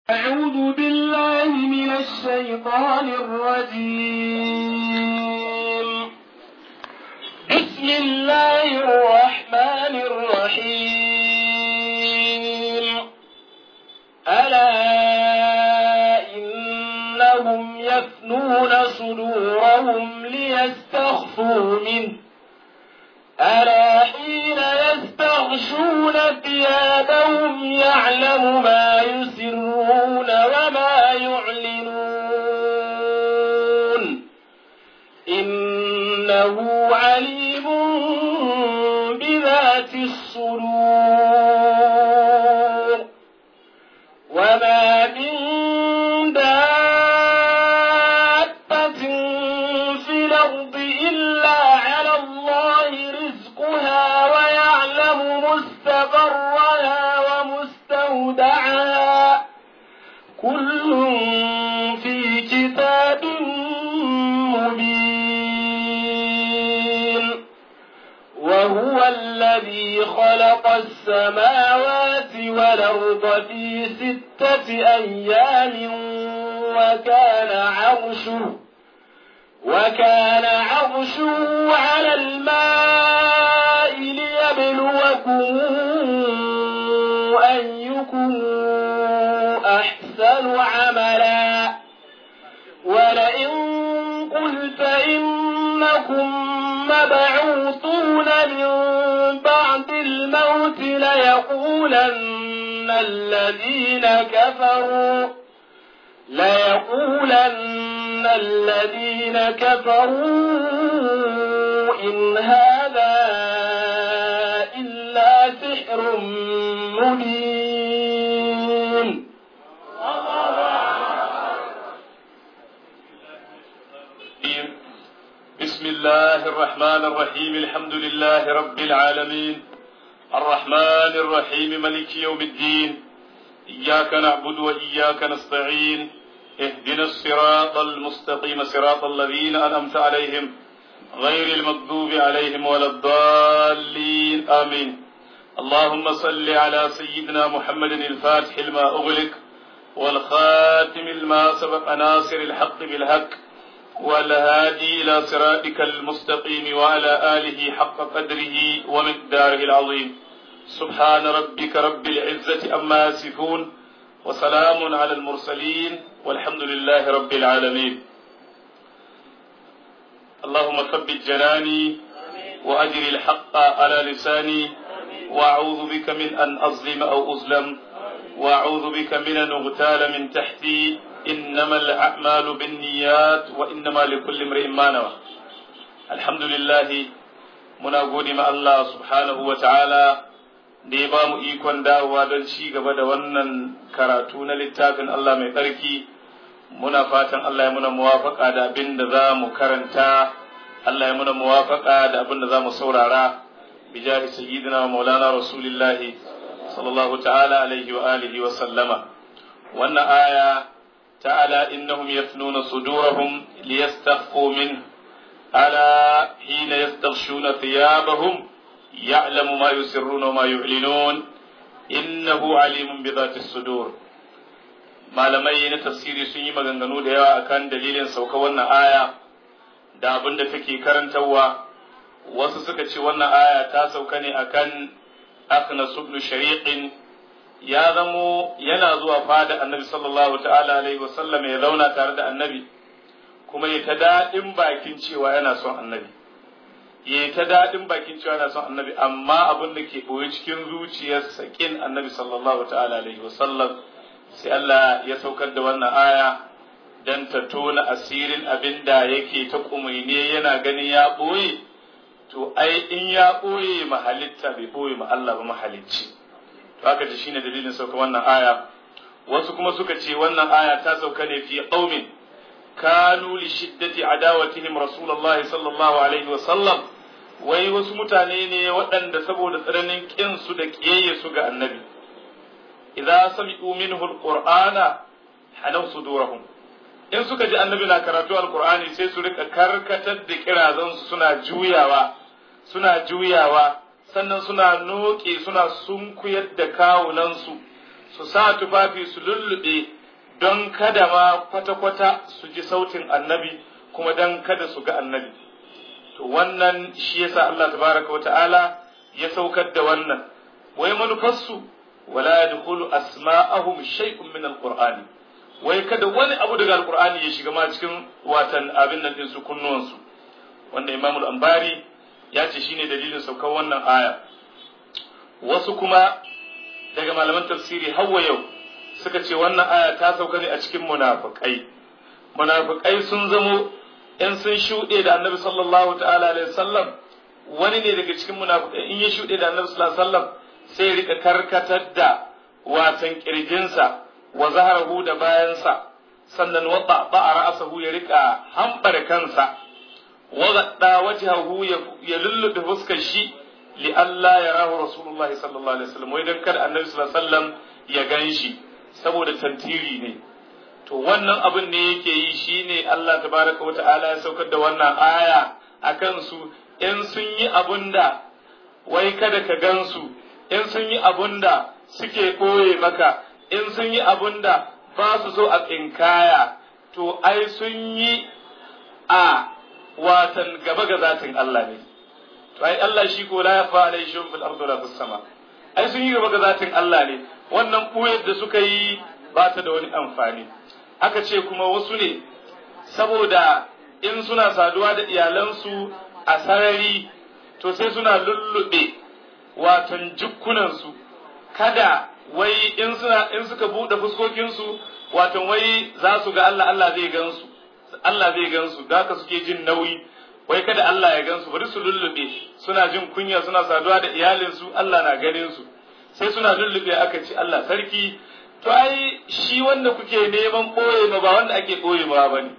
أعوذ بالله من الشيطان الرجيم بسم الله الرحمن الرحيم ألا إنهم يفنون صدورهم ليستخفوا منه ألا حين يستغشون ثيابهم يعلم ما يسرون وما يعلنون إنه عليم بذات الصدور وما من دابة في الأرض إلا على الله رزقها ويعلم مستقرها ومستودعها كل في كتاب مبين وهو الذي خلق السماوات والأرض في ستة أيام وكان عرشه وكان عرشه على الماء ليبلوكم أيكم أحسن عملا ولئن قلت إنكم مبعوثون من بعد الموت ليقولن الذين كفروا ليقولن الذين كفروا إن هذا إلا سحر مبين بسم الله الرحمن الرحيم الحمد لله رب العالمين الرحمن الرحيم ملك يوم الدين إياك نعبد وإياك نستعين اهدنا الصراط المستقيم صراط الذين أنعمت عليهم غير المغضوب عليهم ولا الضالين آمين اللهم صل على سيدنا محمد الفاتح لما أغلق والخاتم لما سبق ناصر الحق بالحق والهادي إلى صراطك المستقيم وعلى آله حق قدره ومقداره العظيم سبحان ربك رب العزة أما يصفون وسلام على المرسلين والحمد لله رب العالمين اللهم ثبت جناني وأجر الحق على لساني وأعوذ بك من أن أظلم أو أظلم وأعوذ بك من أن أغتال من تحتي إنما الأعمال بالنيات وإنما لكل امرئ ما نوى الحمد لله muna gode ma Allah subhanahu wa ta'ala da ya ba mu ikon dawowa don ci gaba da wannan karatu na littafin Allah mai tsarki muna fatan Allah ya muna muwafaka da abin da za mu karanta Allah ya muna muwafaka da abin da za mu saurara bi jahi sayyidina wa maulana rasulillahi sallallahu ta'ala alaihi wa alihi wa sallama wannan aya تعالى إنهم يفنون صدورهم ليستخفوا منه ألا حين يستغشون ثيابهم يعلم ما يسرون وما يعلنون إنه عليم بذات الصدور malamai na tafsiri sun yi maganganu da yawa akan dalilin sauka wannan aya da abin da take karantarwa wasu suka ce wannan aya ta sauka ne akan akhnas ibn shariqin ya zamo yana zuwa fada annabi sallallahu ta'ala alaihi wasallam ya zauna tare da annabi kuma ya ta daɗin bakin cewa yana son annabi ya ta daɗin bakin cewa yana son annabi amma abin da ke ɓoye cikin zuciyarsa kin annabi sallallahu ta'ala alaihi wasallam sai Allah ya saukar da wannan aya dan ta tona asirin abin da yake ta kumaine yana ganin ya ɓoye to ai in ya ɓoye mahalitta bai ɓoye ma Allah ba mahalicci to aka ji shine dalilin sauka wannan aya wasu kuma suka ce wannan aya ta sauka ne fi qaumin kanu li shiddati adawatihim rasulullahi sallallahu alaihi wa sallam wai wasu mutane ne waɗanda saboda tsananin kin su da kiyaye su ga annabi idza sami'u minhu alqur'ana hanaw sudurahum in suka ji annabi na karatu alqur'ani sai su rika karkatar da kirazan su suna juyawa suna juyawa sannan suna noke suna sunkuyar da kawunansu su sa tufafi su lullube don kada ma kwata-kwata su ji sautin annabi kuma don kada su ga annabi to wannan shi yasa Allah tabaraka wa ta'ala ya saukar da wannan wai manufarsu wala yadkhulu asma'ahum shay'un min alqur'ani wai kada wani abu daga alqur'ani ya shiga ma cikin watan abin nan din su kunnuwansu wanda imamul ambari ya ce shine dalilin saukar wannan aya wasu kuma daga malaman tafsiri hawa yau suka ce wannan aya ta sauka ne a cikin munafikai munafikai sun zamo in sun shuɗe da annabi sallallahu ta'ala alaihi wasallam wani ne daga cikin munafikai in ya shuɗe da annabi sallallahu alaihi wasallam sai rika karkatar da watan kirjinsa wa zaharahu da bayansa sannan wa ba'a ra'asahu ya rika hambara kansa wa gadda wajhahu ya lullube fuskar shi li Allah ya rahu rasulullahi sallallahu alaihi wasallam wai dan kada annabi sallallahu alaihi wasallam ya ganshi saboda tantiri ne to wannan abin ne yake yi shine Allah tabaraka wa ta'ala ya saukar da wannan aya akan su in sun yi abunda wai kada ka gansu in sun yi abunda suke ɓoye maka in sun yi abunda ba su so a tsinkaya to ai sun yi a watan gaba ga zatin Allah ne to ai Allah shi ko la yafa alai shun fil ardi la fis sama ai sun yi gaba ga zatin Allah ne wannan ɓoyar da suka yi ba ta da wani amfani aka ce kuma wasu ne saboda in suna saduwa da iyalansu a sarari to sai suna lullube watan jukkunansu kada wai in suna in suka buɗe fuskokinsu watan wai za su ga Allah Allah zai gansu Allah zai gansu da haka suke jin nauyi wai kada Allah ya gansu bari su lullube suna jin kunya suna saduwa da iyalinsu Allah na ganin su sai suna lullube aka ce Allah sarki to ai shi wanda kuke neman ɓoye ma ba wanda ake ɓoye ma ba ne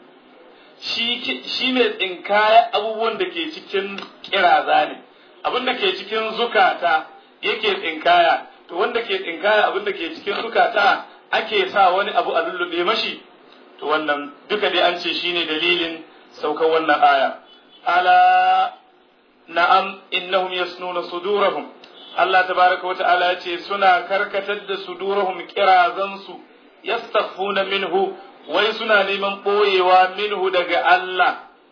shi shi mai tsinkaya abubuwan da ke cikin kiraza ne abin da ke cikin zukata yake tsinkaya to wanda ke tsinkaya abin da ke cikin zukata ake sa wani abu a lullube mashi to wannan duka dai an ce shine dalilin saukar wannan aya ala na'am innahum yasnuna sudurahum Allah tabaraka wa ta'ala ya ce suna karkatar da sudurahum kirazansu yastaghfuna minhu wai suna neman ɓoyewa minhu daga Allah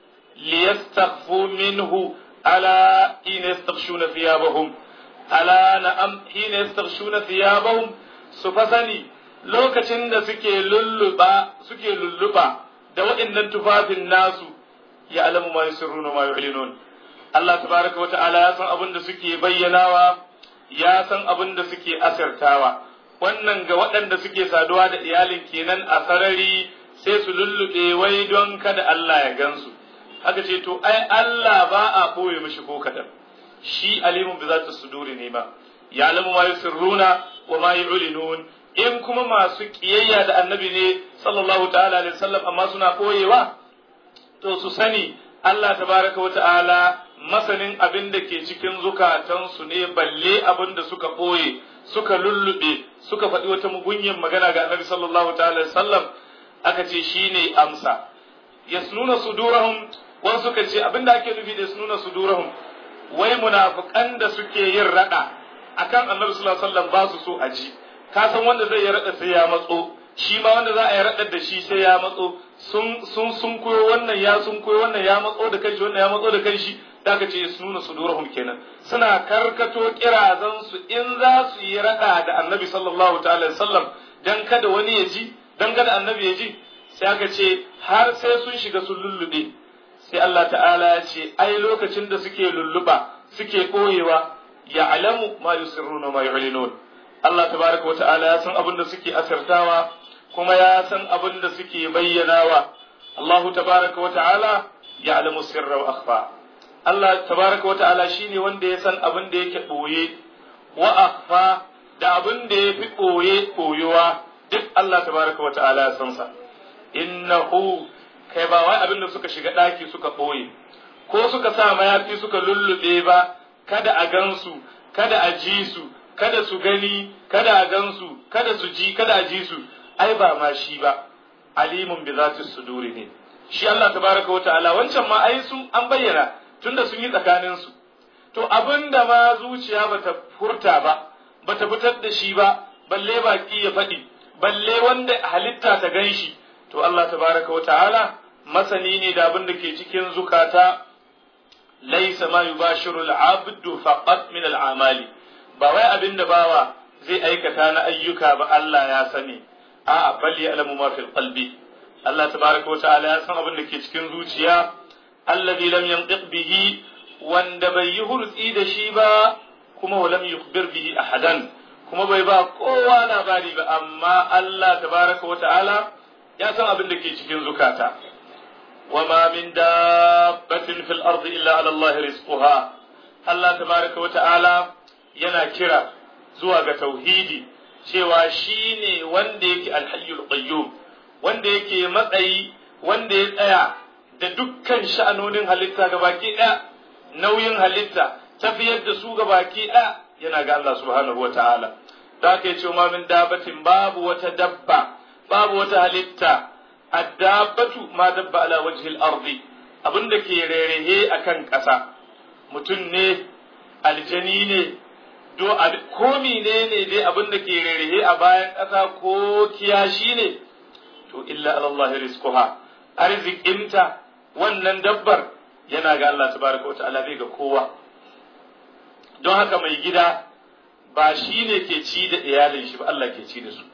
liyastaghfu minhu ala hina yastaghshuna thiyabahum ala na'am hina yastaghshuna thiyabahum su fasani lokacin da suke lulluba suke lulluba da waɗannan tufafin nasu ya alamu ma yusirruna ma yu'linun Allah tabaraka wa ta'ala ya san abin da suke bayyanawa ya san abin da suke asirtawa wannan ga waɗanda suke saduwa da iyalin kenan a sarari sai su lullube wai don kada Allah ya gansu haka ce to ai Allah ba a ɓoye mishi ko kadan shi alimun bi zata suduri ne ba ya alamu ma yusirruna wa ma yu'linun in kuma masu kiyayya da annabi ne sallallahu ta'ala alaihi wasallam amma suna ɓoyewa to su sani Allah tabaraka wa ta'ala masanin abin da ke cikin zukatansu ne balle abin da suka ɓoye suka lullube suka faɗi wata mugunyin magana ga annabi sallallahu ta'ala sallam aka ce shine amsa yasnuna sudurahum wani suka ce abin da ake nufi da yasnuna sudurahum wai munafikan da suke yin rada akan annabi sallallahu alaihi wasallam ba su so a ji ka san wanda zai yi rada sai ya matso shi ma wanda za a yi rada da shi sai ya matso sun sun sun koyo wannan ya sun koyo wannan ya matso da kanshi wannan ya matso da kanshi da aka ce su nuna sudurahum kenan suna karkato kirazan su in za su yi rada da annabi sallallahu ta'ala sallam dan kada wani ya ji dan kada annabi ya ji sai aka ce har sai sun shiga sun lullube sai Allah ta'ala ya ce ai lokacin da suke lulluba suke koyewa ya alamu ma yusirruna ma yu'linun Allah tabaraka wa ta'ala ya san abin da suke asirtawa kuma ya san abin da suke bayyanawa Allahu tabaraka wa ta'ala ya alamu sirra wa akhfa Allah tabaraka wa ta'ala shine wanda ya san abin da yake boye wa akhfa da abin da yafi boye boyuwa duk Allah tabaraka wa ta'ala ya san sa innahu kai ba wai abin da suka shiga daki suka boye ko suka sa mayafi suka lullube ba kada a gansu kada a ji su kada su gani kada a gansu kada su ji kada a ji su ai ba ma shi ba alimun bi zati suduri ne shi Allah tabaraka wa ta'ala wancan ma ai sun an bayyana tunda sun yi tsakanin su to abinda ma zuciya bata furta ba bata fitar da shi ba balle baki ya faɗi balle wanda halitta ta gan shi to Allah tabaraka wa ta'ala masani ne da abin da ke cikin zukata laisa ma yubashiru al-abdu faqat min al-amali ba wai abin da bawa zai aikata na ayyuka ba Allah ya sani a'a bal ya'lamu ma fil qalbi Allah tabaraka wa ta'ala ya san abin da ke cikin zuciya alladhi lam yantiq bihi wanda bai yi hurtsi da shi ba kuma walam yukhbir bihi ahadan kuma bai ba kowa labari ba amma Allah tabaraka wa ta'ala ya san abin da ke cikin zukata وما من دابة في الأرض إلا على الله رزقها الله تبارك وتعالى yana kira zuwa ga tauhidi cewa shi ne wanda yake alhayyul qayyum wanda yake matsayi wanda ya tsaya da dukkan sha'anonin halitta ga baki ɗaya nauyin halitta tafiyar da su ga baki ɗaya yana ga Allah subhanahu wa ta'ala da aka ce ma min dabatin babu wata dabba babu wata halitta addabatu ma dabba ala wajhil ardi abinda ke rerehe akan ƙasa mutum ne aljani ne do ko ne ne dai abinda ke rerehe a bayan ƙasa ko kiyashi ne to illa ala Allah rizquha arzikinta wannan dabbar yana ga Allah tabaraka wata'ala bai ga kowa don haka mai gida ba shi ne ke ci da iyalin shi ba Allah ke ci da su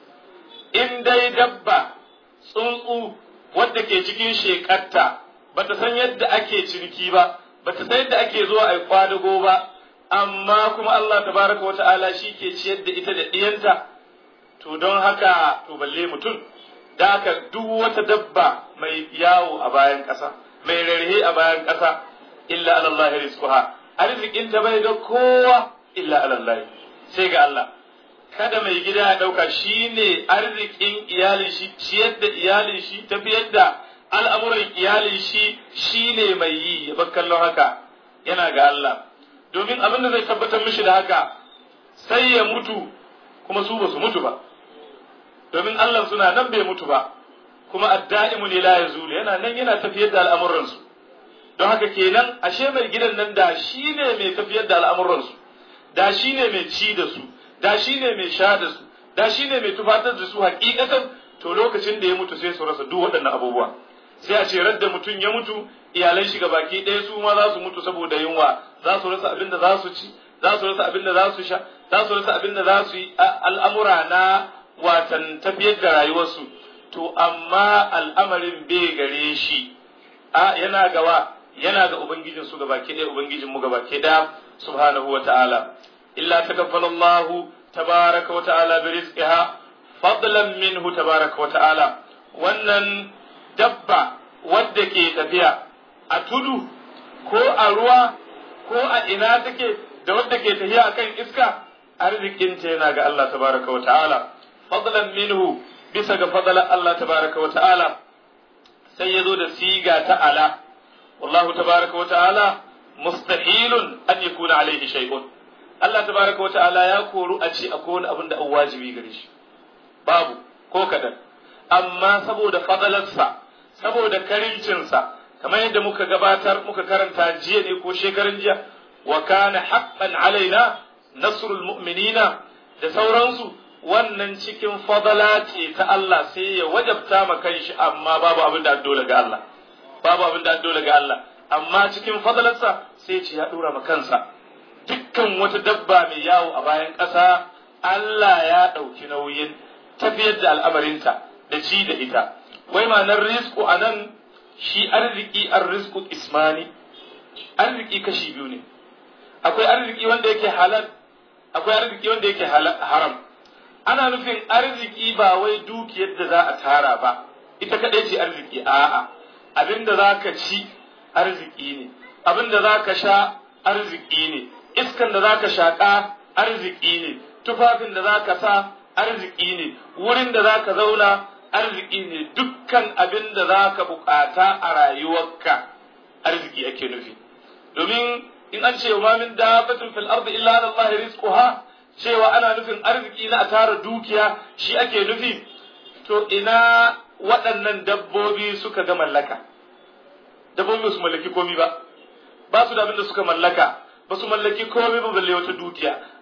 in dai dabba tsuntsu wadda ke cikin shekarta bata san yadda ake ciniki ba bata san yadda ake zuwa a kwadago ba amma kuma Allah tabaraka wa ta'ala shi ke ciyar da ita da ɗiyanta to don haka to balle mutum da haka duk wata dabba mai yawo a bayan ƙasa mai rarhe a bayan ƙasa illa alallahi rizquha arzikin ta bai ga kowa illa alallahi sai ga Allah kada mai gida ya ɗauka shi ne arzikin iyalin shi ciyar da iyalin shi tafiyar da al'amuran iyalin shi shi ne mai yi ya kallon haka yana ga Allah domin abin da zai tabbatar mishi da haka sai ya mutu kuma su ba su mutu ba domin Allah suna nan bai mutu ba kuma adda'imu ne la yazulu yana nan yana tafiyar da al'amuransu don haka kenan ashe mai gidan nan da shi ne mai tafiyar da al'amuransu da shi ne mai ci da su da shi ne mai sha da su da shi ne mai tufatar da su hakikatan to lokacin da ya mutu sai su rasa duk waɗannan abubuwa sai a ce radda mutum ya mutu iyalan shi baki ɗaya su ma za su mutu saboda yunwa za su rasa abin da za su ci za su rasa abin da za su sha za su rasa abin da za su yi al'amura na watan tafiyar da rayuwarsu to amma al'amarin bai gare shi a yana gawa yana ga ubangijin su gabaki ɗaya ubangijin mu gabaki ɗaya subhanahu wa ta'ala illa takaffala Allah tabaraka wa ta'ala bi rizqiha fadlan minhu tabaraka wa ta'ala wannan dabba wadda ke tafiya a tudu ko a ruwa ko a ina take da wadda ke tafiya akan iska arzikinta yana ga Allah tabaraka wa ta'ala fadlan minhu bisa ga fadlan Allah tabaraka wa ta'ala sai ya zo da siga ta ala wallahu tabaraka wa ta'ala mustahilun an yakuna alaihi shay'un Allah tabaraka wa ta'ala ya koru a ce akwai wani abin da an wajibi gare shi babu ko kadan amma saboda fadalarsa saboda karincinsa kamar yadda muka gabatar muka karanta jiya ne ko shekarun jiya wa kana haqqan alaina nasrul mu'minina da sauransu wannan cikin fadala ce ta Allah sai ya wajabta ma kanshi amma babu abin da dole ga Allah babu abin da dole ga Allah amma cikin fadalarsa sai ce ya dora ma kansa dukkan wata dabba mai yawo a bayan ƙasa Allah ya ɗauki nauyin tafiyar da al'amarinta da ci da ita wai ma'anar rizku a nan shi arziki an rizku ismani arziki kashi biyu ne akwai arziki wanda yake halal akwai arziki wanda yake haram ana nufin arziki ba wai dukiyar da za a tara ba ita kadai ce arziki a'a abinda za ka ci arziki ne abinda za ka sha arziki ne iskan da za ka shaƙa arziki ne tufafin da za ka sa arziki ne wurin da za ka zauna arziki ne dukkan abin da za ka bukata a rayuwarka arziki ake nufi domin in an ce wa min dabbatin fil ardi illa ala Allah rizquha cewa ana nufin arziki na a tara dukiya shi ake nufi to ina waɗannan dabbobi suka ga mallaka dabbobi su mallaki komi ba ba su da abin da suka mallaka ba su mallaki komi ba balle wata dukiya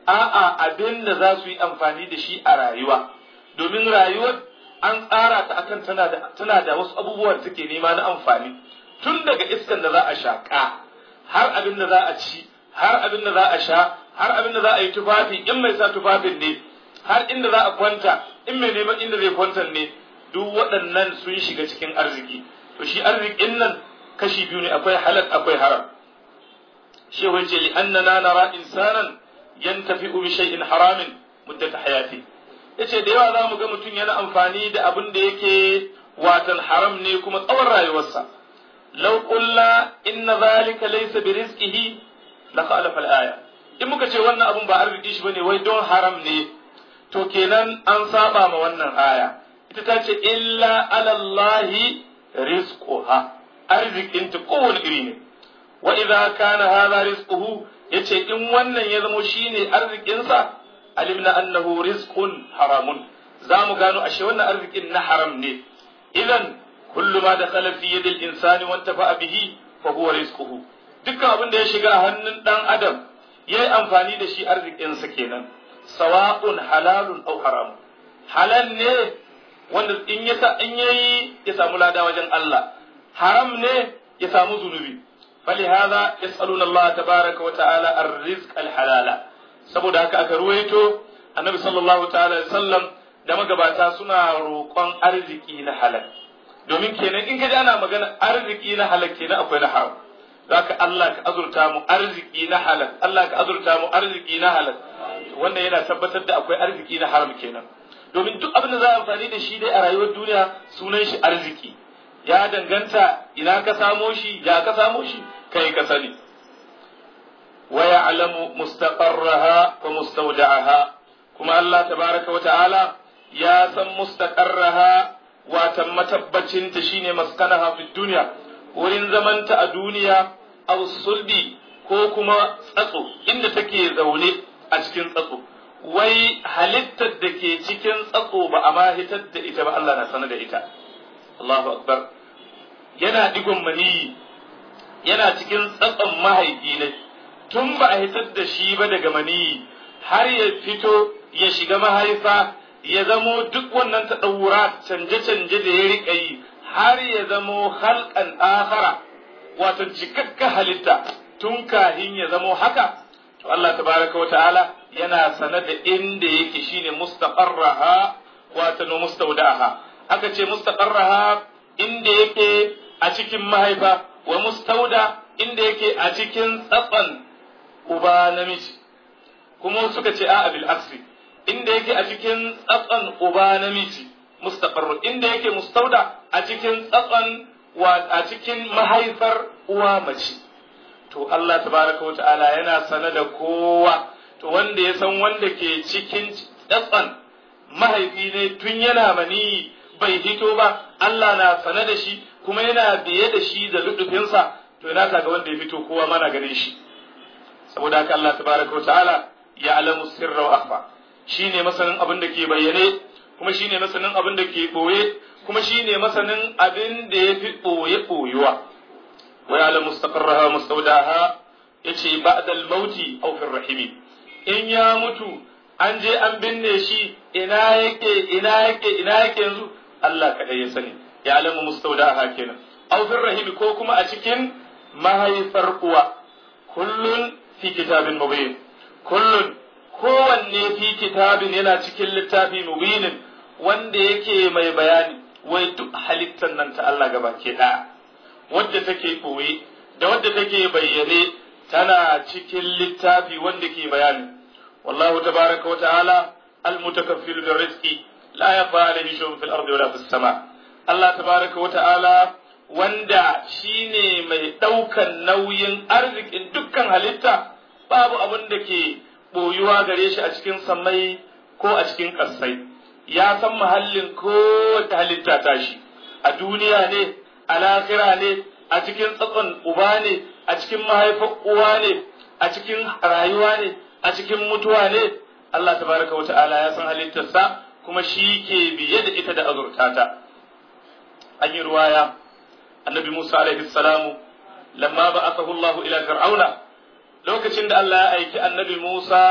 a'a abin da za su yi amfani da shi a rayuwa domin rayuwar an tsara ta akan tana da tana da wasu abubuwan da take nema na amfani tun daga iskan da za a shaƙa har abin da za a ci har abin da za a sha har abin da za a yi tufafi in mai sa tufafin ne har inda za a kwanta in mai neman inda zai kwanta ne duk waɗannan sun shiga cikin arziki to shi arzikin nan kashi biyu ne akwai halal akwai haram shehu ce li annana nara insanan yantafi'u bi shay'in haramin muddat hayati yace da yawa zamu ga mutum yana amfani da abin da yake watan haram ne kuma tsawon rayuwarsa law qulna inna zalika laysa bi rizqihi la khalafa al-aya in muka ce wannan abun ba arziki shi bane wai don haram ne to kenan an saba ma wannan aya ita ta ce illa alallahi rizquha arzikin ta kowane iri ne wa idza kana hadha rizquhu yace in wannan ya zamo shine arzikin sa alimna annahu rizqun haramun zamu gano ashe wannan arzikin na haram ne idan kullu ma dakhala fi yadil insani wa intafa bihi fa huwa rizquhu dukkan abin da ya shiga hannun dan adam yayi amfani da shi arzikin sa kenan sawa'un halalun aw haram halal ne wanda in ya in yayi ya samu lada wajen Allah haram ne ya samu zunubi فلهذا يسألون الله تبارك وتعالى الرزق الحلال saboda haka aka ruwaito annabi sallallahu ta'ala sallam da magabata suna roƙon arziki na halal domin kenan in kaji ana magana arziki na halal kenan akwai na haram zaka Allah ka azurta mu arziki na halal Allah ka azurta mu arziki na halal wannan yana tabbatar da akwai arziki na haram kenan domin duk abin da za a amfani da shi dai a rayuwar duniya sunan shi arziki ya danganta ina ka samo shi ya ka samo shi kai ka sani wa ya'lamu mustaqarraha wa mustawda'aha kuma Allah tabaraka wa ta'ala ya san mustaqarraha wata matabbacin ta shine maskanaha fi duniya wurin zamanta a duniya aw sulbi ko kuma tsatso inda take zaune a cikin tsatso wai halittar da ke cikin tsatso ba a ma hitar da ita ba Allah na sanar da ita Allahu akbar yana digon maniyi yana cikin tsatson mahaifi ne tun ba a hitar da shi ba daga maniyi har ya fito ya shiga mahaifa ya zamo duk wannan taɗaura canje-canje da ya riƙa yi har ya zamo halkan akhara wato cikakka halitta tun kahin ya zamo haka to Allah tabaraka wa ta'ala yana sane da inda yake shine mustaqarraha wato mustawda'aha aka ce mustaqarraha inda yake a cikin mahaifa wa mustauda inda yake a cikin tsatsan uba namiji kuma suka ce a bil asri inda yake a cikin tsatsan uba namiji mustaqarru inda yake mustauda a cikin tsatsan wa a cikin mahaifar uwa mace to Allah tabaraka wa ta'ala yana sane da kowa to wanda ya san wanda ke cikin tsatsan mahaifi ne tun yana mani bai hito ba Allah na sane da shi kuma yana biye da shi da ludufinsa to ina kaga wanda ya fito kowa mana ganin shi saboda haka Allah tabaraka wa ta'ala ya alamu sirra wa akhfa shine masanin abin da ke bayyane kuma shine masanin abin da ke boye kuma shine masanin abin da yafi boye boyuwa wa ya alamu mustaqarraha mustawdaha yace ba'da al-mauti aw fi rahimi in ya mutu an je an binne shi ina yake ina yake ina yake yanzu Allah kadai ya sani ya alamu mustawdaha kenan aw fi rahimi ko kuma a cikin mahaifar uwa kullun fi kitabin mubin kullun kowanne fi kitabin yana cikin littafi mubinin wanda yake mai bayani wai duk halittar nan ta Allah gaba ke ɗaya wadda take ɓoye da wadda take bayyane tana cikin littafi wanda ke bayani wallahu tabaraka wa ta'ala almutakaffilu bi rizqi la yafa alayhi shay'un fil ardi wala fis sama Allah tabaraka wa ta'ala wanda shine mai ɗaukan nauyin arzikin dukkan halitta babu abin da ke ɓoyuwa gare shi a cikin sammai ko a cikin ƙasai ya san mahallin kowace halitta ta shi a duniya ne a lahira ne a cikin tsatson uba ne a cikin mahaifar uwa ne a cikin rayuwa ne a cikin mutuwa ne Allah tabaraka wa ta'ala ya san halittarsa kuma shi ke biye da ita da azurtata an yi ruwaya annabi Musa alaihi salamu lamma ba'athahu Allah ila fir'auna lokacin da Allah ya aiki annabi Musa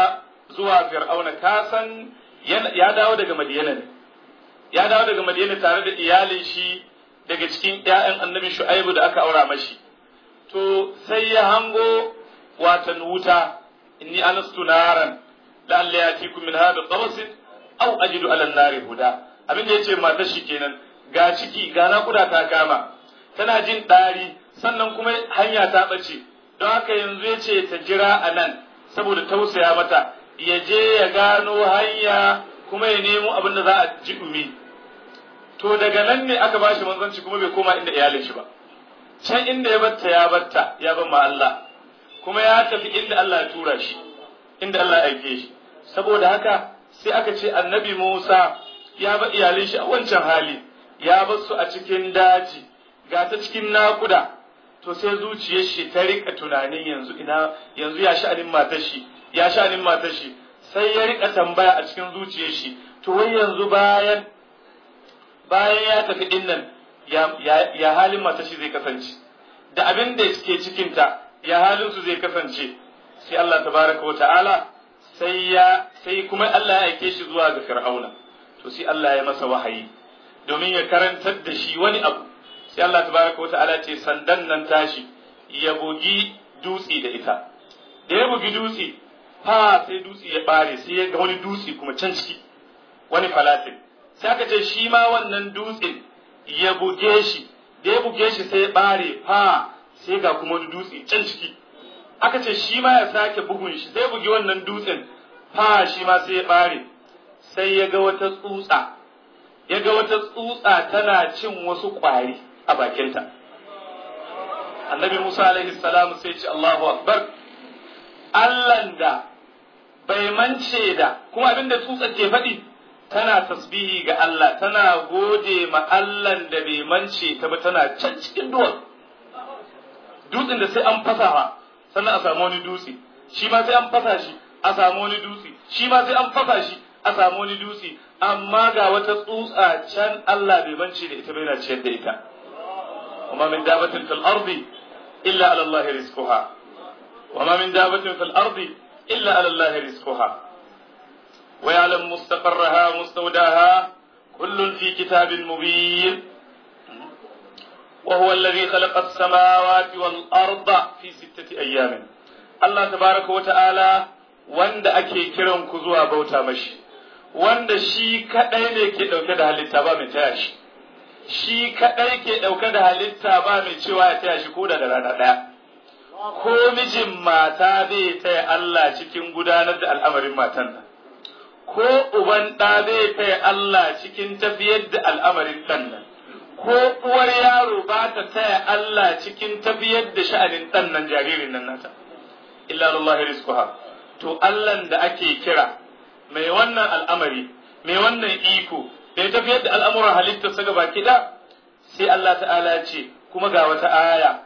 zuwa fir'auna ka san ya dawo daga madiyana ne ya dawo daga madiyana tare da iyalin shi daga cikin ƴaƴan annabi shu'aibu da aka aura mashi to sai ya hango watan wuta inni anastu naran la'alla yatikum min hada qabasin aw ajidu ala nari huda abin da yace matar shi kenan ga ciki ga nakuda ta kama tana jin ɗari sannan kuma hanya ta ɓace don haka yanzu ya ce ta jira a nan saboda tausaya mata ya je ya gano hanya kuma ya nemo abin da za a ji ɗumi to daga nan ne aka bashi manzanci kuma bai koma inda iyalin shi ba can inda ya batta ya batta ya ban ma Allah kuma ya tafi inda Allah ya tura shi inda Allah ya aike shi saboda haka sai aka ce annabi Musa ya ba iyalin shi a wancan hali ya bar su a cikin daji ga ta cikin nakuda to sai zuciyar shi ta rika tunanin yanzu ina yanzu ya sha'anin matar shi ya sha'anin matar shi sai ya rika tambaya a cikin zuciyar shi to wai yanzu bayan bayan ya tafi din nan ya halin matar shi zai kasance da abin da ke cikinta ya halin su zai kasance sai Allah tabaraka wa ta'ala sai ya sai kuma Allah ya aike shi zuwa ga Fir'auna to sai Allah ya masa wahayi domin ya karantar da shi wani abu sai Allah tabaraka wa ta'ala ce sandan nan tashi ya bugi dutse da ita da ya bugi dutse fa sai dutse ya bare sai ya ga wani dutse kuma can ciki wani falatin sai aka ce shi ma wannan dutsen ya buge shi da ya buge shi sai ya bare fa sai ga kuma wani dutse can ciki aka ce shi ma ya sake bugun shi sai bugi wannan dutsen fa shi ma sai ya bare sai ya ga wata tsutsa ya ga wata tsutsa tana cin wasu ƙwari a bakinta annabi musa alaihi salam sai ce allahu akbar allan da bai mance da kuma abinda tsutsa ke faɗi tana tasbihi ga allah tana gode ma allan da bai mance ta ba tana can cikin duwatsu dutsen da sai an fasa sannan a samu wani dutse shi ma sai an fasa shi a samu wani dutse shi ma sai an fasa shi a samu wani dutse amma ga wata tsutsa can Allah bai bance da ita bai na ciyar da ita وما من دابة في الأرض إلا على الله رزقها وما من دابة في الأرض إلا على الله رزقها ويعلم مستقرها ومستودعها كل في كتاب مبين وهو الذي خلق السماوات والأرض في ستة أيام الله تبارك وتعالى wanda ake kiran ku zuwa bauta mashi wanda shi kadai ne ke dauke da halitta ba mai taya shi shi kadai ke dauke da halitta ba mai cewa ya taya shi ko da rana daya ko mijin mata zai taya Allah cikin gudanar da al'amarin matan nan ko uban ɗa zai taya Allah cikin tafiyar da al'amarin ɗan nan ko uwar yaro ba ta taya Allah cikin tafiyar da sha'anin ɗan nan jaririn nan nata illa Allah rizquha to Allahn da ake kira mai wannan al'amari mai wannan iko da ya tafiyar da al'amuran halittar sa gaba kida sai Allah ta'ala ce kuma ga wata aya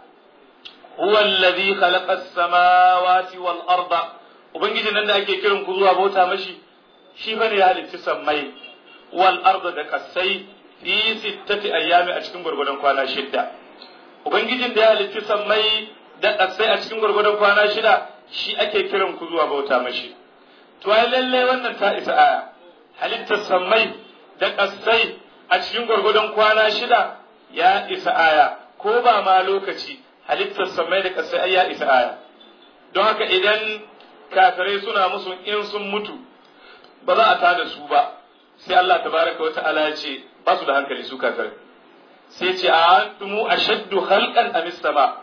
huwa allazi khalaqa as-samawati wal arda ubangiji nan da ake kiran ku zuwa bauta mashi shi bane ya halicci sammai wal arda da kasai fi sittati ayyami a cikin gwargwadon kwana shida ubangijin da ya halicci sammai da kasai a cikin gwargwadon kwana shida shi ake kiran ku zuwa bauta mashi to ai lalle wannan ta isa aya halittar sammai da kasai a cikin gwargwadon kwana shida ya isa aya ko ba ma lokaci halittar sammai da kasai ai ya isa aya don haka idan kafirai suna musu in sun mutu ba za a tada su ba sai Allah tabaraka wata'ala ya ce ba su da hankali su kafirai sai ce a antumu ashaddu khalqan am sama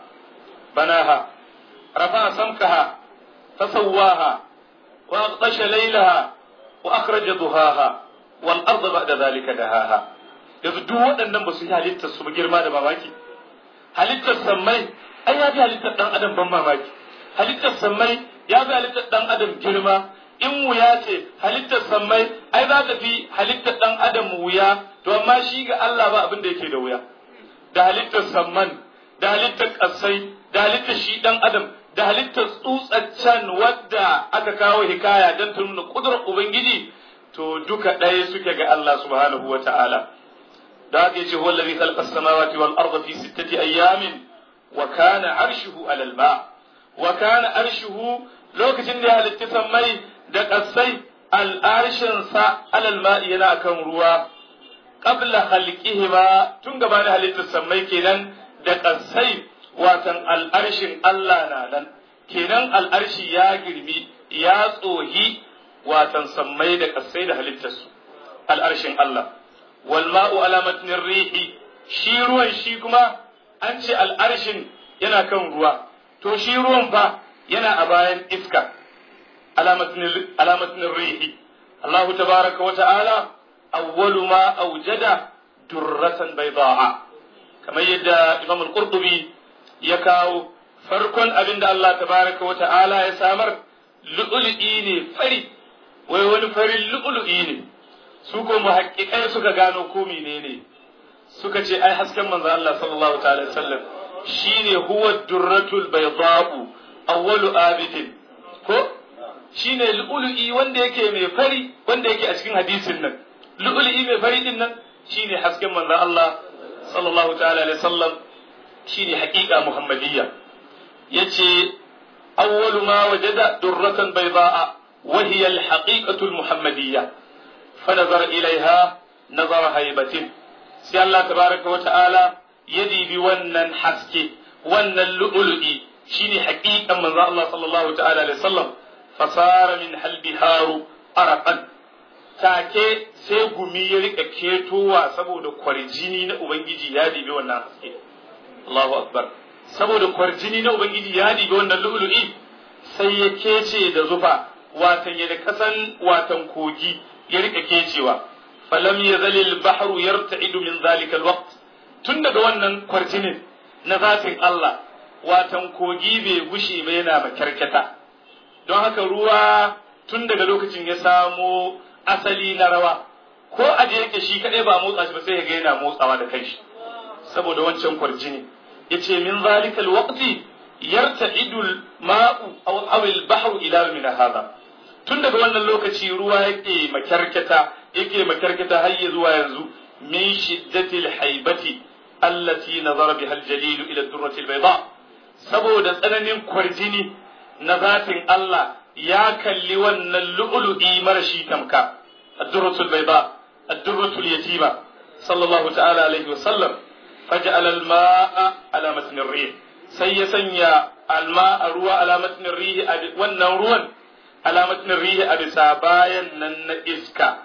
banaha rafa samkaha fasawwaha wa aqtasha laylaha wa akhraja duhaha wal arda ba'da zalika dahaha yanzu duk waɗannan ba su yi halittar su ba girma da mamaki halittar sammai ai ya fi halittar dan adam ban mamaki halittar sammai ya fi halittar dan adam girma in wuya ce halittar sammai ai za ta fi halittar dan adam wuya to amma shi ga Allah ba abin da yake da wuya da halittar samman da halittar kasai da halittar shi dan adam da halittar tsutsaccen wadda aka kawo hikaya don ta nuna kudurar ubangiji to duka ɗaya suke ga Allah subhanahu wa ta'ala da haka yace huwa allazi khalaqa as-samawati wal arda fi sittati ayamin wa kana arshuhu alal ma wa kana arshuhu lokacin da ya halitta sammai da ƙasai al'arshinsa alal ma'i yana akan ruwa qabla khalqihima tun gaba da halittar sammai kenan da ƙasai watan al'arshin Allah na nan kenan al'arshi ya girmi ya tsohi watan sammai da ƙasai da halittarsu al'arshin Allah wal ma'u alamatin rihi shi ruwan shi kuma an ce al'arshin yana kan ruwa to shi ruwan fa yana a bayan iska alamatin rihi Allah tabaraka wa ta'ala awwalu ma aujada durratan bayda'a kamar yadda Imam al-Qurtubi ya kawo farkon abin da Allah tabaraka wa ta'ala ya samar lu'lu'i ne fari wai wani farin lu'lu'i ne su ko muhaqqiqai suka gano ko menene suka ce ai hasken manzo Allah sallallahu ta'ala wasallam shine huwa durratul bayda'u awwalu abidin ko shine lu'lu'i wanda yake mai fari wanda yake a cikin hadisin nan lu'lu'i mai fari din nan shine hasken manzo Allah sallallahu ta'ala alaihi wasallam shine haqiqa muhammadiyya yace awwalu ma wajada durratan bayda'a wa hiya al-haqiqatu al-muhammadiyya fa nazara ilaiha nazara haibatin sai Allah tabaraka wa ta'ala ya dibi wannan haske wannan lu'lu'i shine haqiqan manzo Allah sallallahu ta'ala alaihi wasallam fasara min halbiharu araqan take sai gumi ya rika ketowa saboda kwarjini na ubangiji ya dibi wannan haske Allahu akbar saboda kwarjini na ubangiji ya dibi wannan lu'lu'i sai ya kece da zufa watan ya da kasan watan kogi ya rika kecewa falam yazalil bahru yarta'idu min zalika alwaqt tun daga wannan kwarjinin na zatin Allah watan kogi bai gushe ba yana makyarketa don haka ruwa tun daga lokacin ya samo asali na rawa ko a je yake shi kadai ba motsa shi ba sai ya ga yana motsawa da kanshi saboda wancan kwarjini yace min zalikal waqti yarta'idul ma'u aw aw al bahru ila min hadha tun daga wannan lokaci ruwa yake makarkata yake makarkata har ya zuwa yanzu min shiddatil haibati allati nazara biha al jalil ila durrati al bayda saboda tsananin kwarjini na zatin Allah ya kalli wannan lu'lu'i marashi tamka ad-durratul bayda ad-durratul yatima sallallahu ta'ala alaihi wa sallam faj'al al-ma'a ala matn ar-rih sai ya sanya alma ruwa ala matn ar-rih wannan ruwan ala matn ar-rih a bisa bayan nan na iska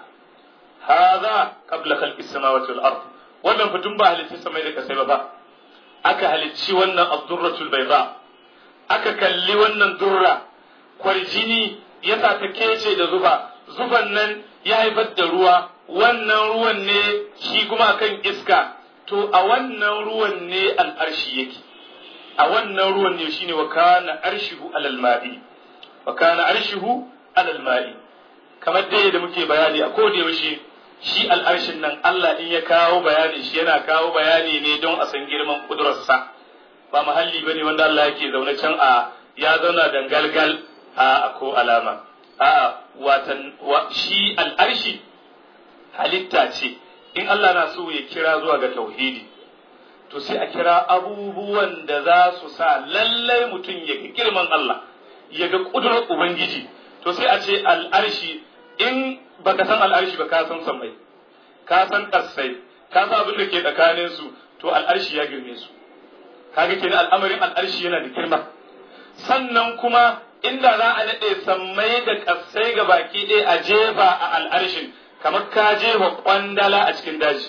hadha qabla khalqi as-samawati wal ard wannan fitun ba halitta samai da kasai ba aka halicci wannan ad-durratul bayda aka kalli wannan durra kwarjini ya sa ta kece da zuba zuban nan ya haifar da ruwa wannan ruwan ne shi kuma akan iska to a wannan ruwan ne al'arshi yake a wannan ruwan ne shine wa kana arshihu alal ma'i wa kana arshihu alal ma'i kamar dai da muke bayani a koda yaushe shi al'arshin nan Allah in ya kawo bayani shi yana kawo bayani ne don a san girman kudurarsa ba mahalli bane wanda Allah yake zaune can a ya zauna dangalgal a ko alama a watan shi al'arshi halitta ce in Allah na so ya kira zuwa ga tauhidi to sai a kira abubuwan da za su sa lallai mutum ya ga girman Allah ya ga kudurar ubangiji to sai a ce al'arshi in baka san al'arshi ba ka san sammai ka san ƙasai ka san abin da ke tsakanin su to al'arshi ya girme su kaga kenan al'amarin al'arshi yana da girma sannan kuma inda za a naɗe sammai da ƙasai ga baki ɗaya a jefa a al'arshin kamar ka jefa kwandala a cikin daji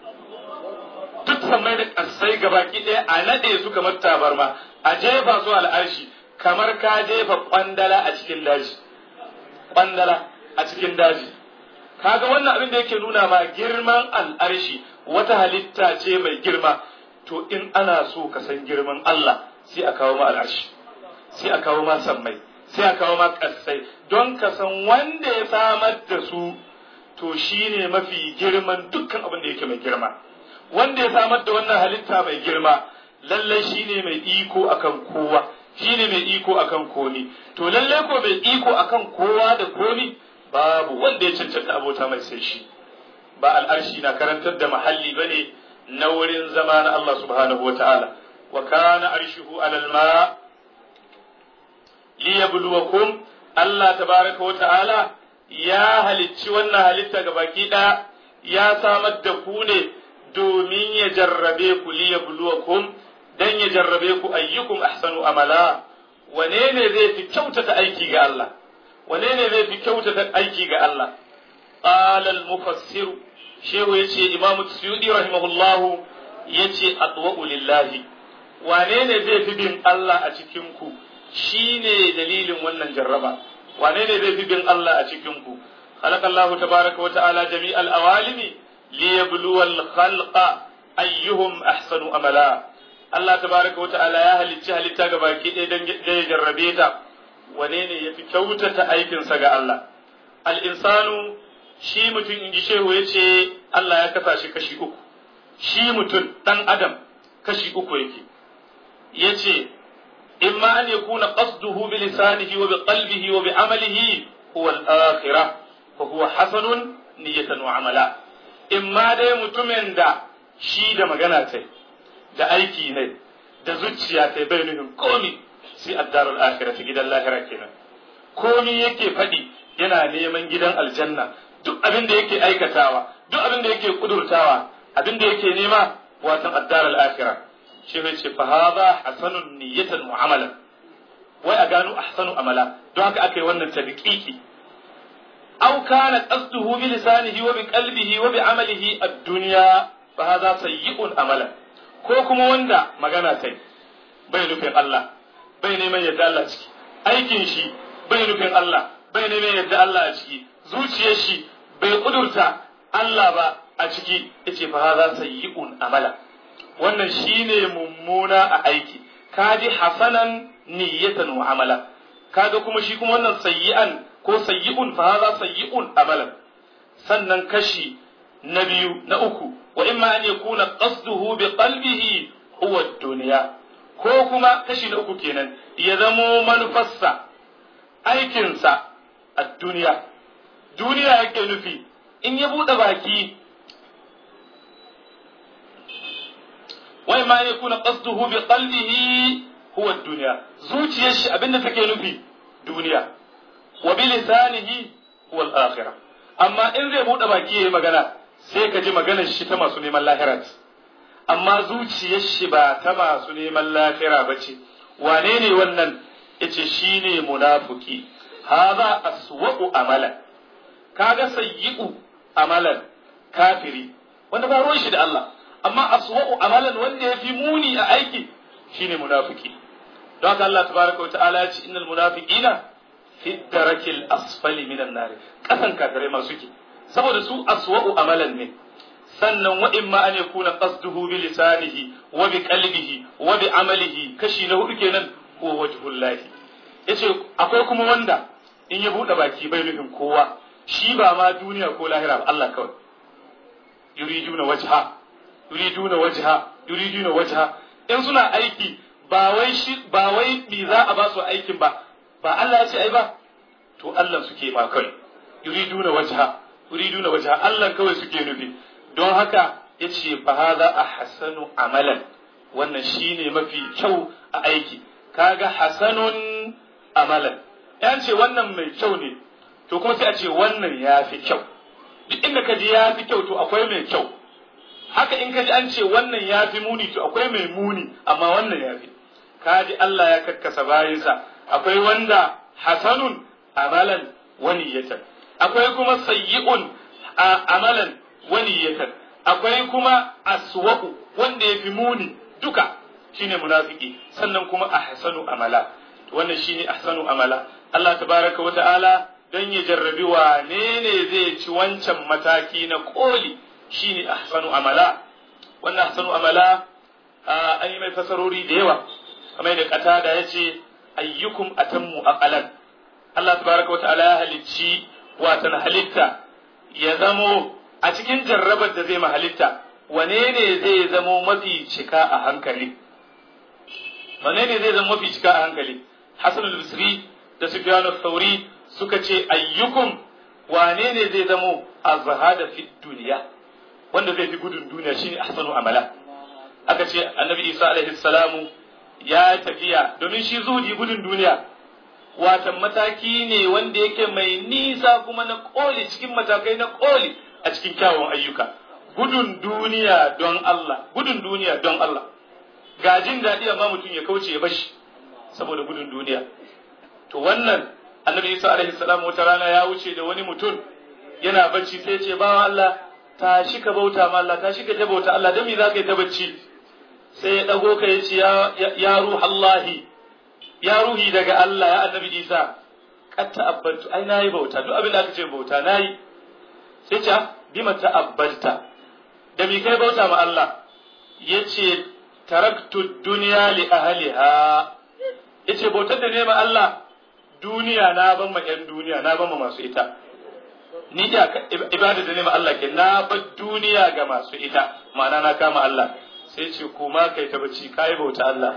duk sammai da ƙasai ga baki ɗaya a naɗe su kamar tabarma a jefa su al'arshi kamar ka jefa kwandala a cikin daji kwandala a cikin daji kaga wannan abin da yake nuna ma girman al'arshi wata halitta ce mai girma to in ana so ka san girman Allah sai a kawo ma al'arshi sai a kawo ma sammai sai a kawo ma ƙasai don ka san wanda ya samar da su to shine mafi girman dukkan abin da yake mai girma wanda ya samar da wannan halitta mai girma lallai shine mai iko akan kowa shine mai iko akan komi to lallai ko mai iko akan kowa da komi babu wanda ya cancanta abota mai sai shi ba al'arshi na karantar da mahalli bane na wurin zama na Allah subhanahu wa ta'ala wa kana arshihu alal ma liyabluwakum Allah tabaraka wa ta'ala ya halicci wannan halitta ga baki ɗaya ya samar da ku ne domin ya jarrabe ku liya buluwakum dan ya jarrabe ku ayyukum ahsanu amala wane ne zai fi kyautata aiki ga Allah wane ne zai fi kyautata aiki ga Allah qala al mufassir shehu yace imamu suyudi rahimahullah yace atwa'u lillahi wane ne zai fi bin Allah a cikin ku shine dalilin wannan jarraba wane ne zai fi bin Allah a cikin ku khalaqallahu tabaraka wa ta'ala jami'al awalimi liyabluwal khalqa ayyuhum ahsanu amala Allah tabaraka wa ta'ala ya halicci halitta ga baki ɗaya don ya jarrabe ta wane ne ya fi kyautata aikinsa ga Allah al-insanu shi mutum in ji shehu ya ce Allah ya kasa shi kashi uku shi mutum ɗan adam kashi uku yake ya ce in ma an yakuna qasduhu bi lisanihi wa bi qalbihi wa bi amalihi huwa al-akhirah fa huwa hasanun niyyatan wa amala in ma dai mutumin da shi da magana ta da aiki ne da zuciya ta bai nufin komi sai addarul akhirah gidan lahira kenan komi yake faɗi yana neman gidan aljanna duk abin da yake aikatawa duk abin da yake kudurtawa abin da yake nema watan addarul akhirah shi ne ce fa hadha hasanun niyyatan wa amalan wai a gano ahsanu amala don haka aka yi wannan tadqiqi aw kana qasduhu bi lisanihi wa bi qalbihi wa bi amalihi ad-dunya fa hadha sayyi'un amalan ko kuma wanda magana ta bai nufin Allah bai neman yadda Allah ciki aikin shi bai nufin Allah bai neman yadda Allah a ciki zuciyar shi bai kudurta Allah ba a ciki yace fa hadha sayyi'un amala wannan shine mummuna a aiki kaji hasanan niyyatan wa amala kaga kuma shi kuma wannan sayyi'an ko sayyi'un fa hadha sayyi'un amalan sannan kashi na biyu na uku wa imma an yakuna qasduhu bi qalbihi huwa ad-dunya ko kuma kashi na uku kenan ya zamo manufarsa aikinsa a duniya duniya yake nufi in ya buɗe baki wa imma an yakuna qasduhu bi qalbihi huwa ad-dunya zuciyar shi abinda take nufi duniya wa bi lisanihi huwa al-akhirah amma in zai buɗe baki yayi magana sai ka ji maganar shi ta masu neman lahira ce amma zuciyar shi ba ta masu neman lahira ba ce wane ne wannan yace shine munafiki hadha aswa'u amalan kaga sayyi'u amalan kafiri wanda ba ruwan shi da Allah amma aswa'u amalan wanda yafi muni a aiki shine munafiki don haka Allah tabaraka wa ta'ala ya ce innal munafiqina fi darakil asfali minan nar kasan kafirai masu ke saboda su aswa'u amalan ne sannan wa imma an yakuna qasduhu bi lisanihi wa bi qalbihi wa bi amalihi kashi na hudu kenan huwa wajhullahi yace akwai kuma wanda in ya bude baki bai nufin kowa shi ba ma duniya ko lahira ba Allah kawai yuriduna wajha yuriduna wajha yuriduna wajha in suna aiki ba wai shi ba wai bi za a ba su aikin ba ba Allah ya ce ai ba to Allah suke ba kai yuriduna wajha yuriduna wajha Allah kawai suke nufi don haka yace fa hadha ahsanu amalan wannan shine mafi kyau a aiki kaga hasanun amalan yan ce wannan mai kyau ne to kuma sai a ce wannan ya fi kyau duk inda ka ji ya fi kyau to akwai mai kyau haka in ka ji an ce wannan ya fi muni to akwai mai muni amma wannan ya fi ka ji Allah ya kakkasa bayinsa akwai wanda hasanun amalan waniyatan akwai kuma sayyi'un amalan waniyatan akwai kuma aswa'u wanda ya fi muni duka shine munafiki sannan kuma ahsanu amala wannan shine ahsanu amala Allah tabaraka wa ta'ala don ya jarrabi wane ne zai ci wancan mataki na koli shine ahsanu amala wannan ahsanu amala an yi mai fasarori da yawa kamar da katada ya ce ayyukum atammu aqalan Allah tabaraka wa ta'ala ya halicci watan halitta ya zamo a cikin jarrabar da zai mahalitta wane ne zai zamo mafi cika a hankali wane ne zai zama mafi cika a hankali Hassan al-Basri da Sufyan al-Thawri suka ce ayyukum wane ne zai zamo azhada fi duniya wanda zai fi gudun duniya shine ahsanu amala aka ce annabi Isa alaihi salamu ya tafiya domin shi zuhudi gudun duniya watan mataki ne wanda yake mai nisa kuma na koli cikin matakai na koli a cikin kyawun ayyuka gudun duniya don Allah gudun duniya don Allah ga jin daɗi amma mutum ya kauce ya bashi saboda gudun duniya to wannan annabi Isa alaihi salam wata rana ya wuce da wani mutum yana bacci sai ce bawa Allah tashi ka bauta ma Allah tashi ka ta bauta Allah dan me za ka yi ta bacci sai ya dago ka ya ce ya ruhallahi ya ruhi daga Allah ya annabi Isa kad ta'abbantu ai nayi bauta duk abin da aka ce bauta nayi sai ce bima ta'abbalta da mi kai bauta ma Allah yace taraktu dunya li ahliha yace bautar da ne ma Allah duniya na ban ma yan duniya na ban ma masu ita ni da ibada da ne ma Allah ke na bar duniya ga masu ita ma'ana na kama Allah sai ce kuma kai ta bacci kai bauta Allah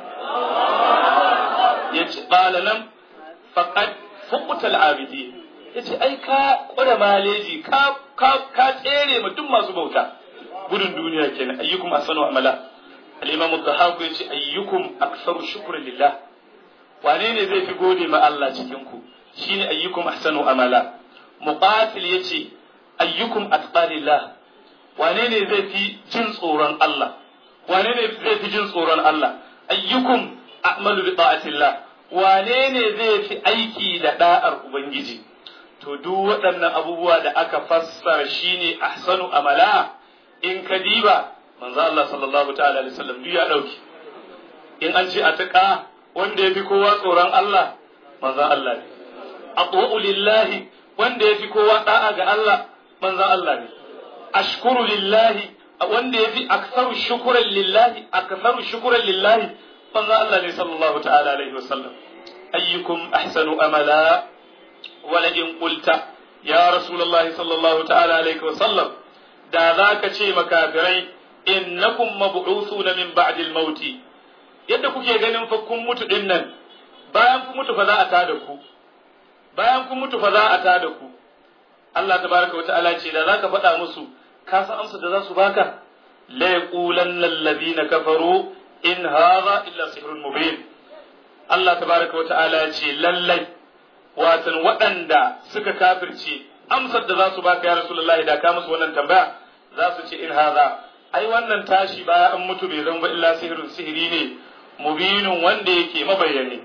yace qala lam faqad fuqtal abidi yace ai ka kwada maleji ka ka ka tsere mu duk masu bauta gudun duniya kenan ayyukum asanu amala al-imam ad-dahaku yace ayyukum aktharu shukran lillah wane ne zai fi gode ma Allah cikin ku shine ayyukum ahsanu amala muqatil yace ayyukum atqalillah wane ne zai fi jin tsoron Allah wane ne zai fi jin tsoron Allah ayyukum a'malu bi ta'atillah wane ne zai fi aiki da da'ar ubangiji to duk waɗannan abubuwa da aka fassara shine ahsanu amala in ka diba manzo Allah sallallahu ta'ala alaihi wasallam duk ya dauki in an ce a tuka wanda ya fi kowa tsoron Allah manzo Allah ne aqwa lillahi wanda ya fi kowa da'a ga Allah manzo Allah ne ashkuru lillahi wanda ya fi aktharu shukran lillahi aktharu shukran lillahi manzo Allah ne sallallahu ta'ala alaihi wasallam ayyukum ahsanu amala wala in qulta ya rasulullahi sallallahu ta'ala alaihi wasallam da zaka ce makafirai innakum mab'uthuna min ba'di al-maut yadda kuke ganin fa kun mutu din nan bayan kun mutu fa za a tada ku bayan kun mutu fa za a tada ku Allah tabaraka wa ta'ala ce da zaka faɗa musu ka san amsa da za su baka la yaqulanna alladhina kafaru in hadha illa sihrun mubin Allah tabaraka wa ta'ala ce lallai watan waɗanda suka kafirce amsar da za su baka ya rasulullahi da ka musu wannan tambaya za su ce in hadha ai wannan tashi baya an mutu bai zama ba illa sihirin sihiri ne mubinin wanda yake mabayyane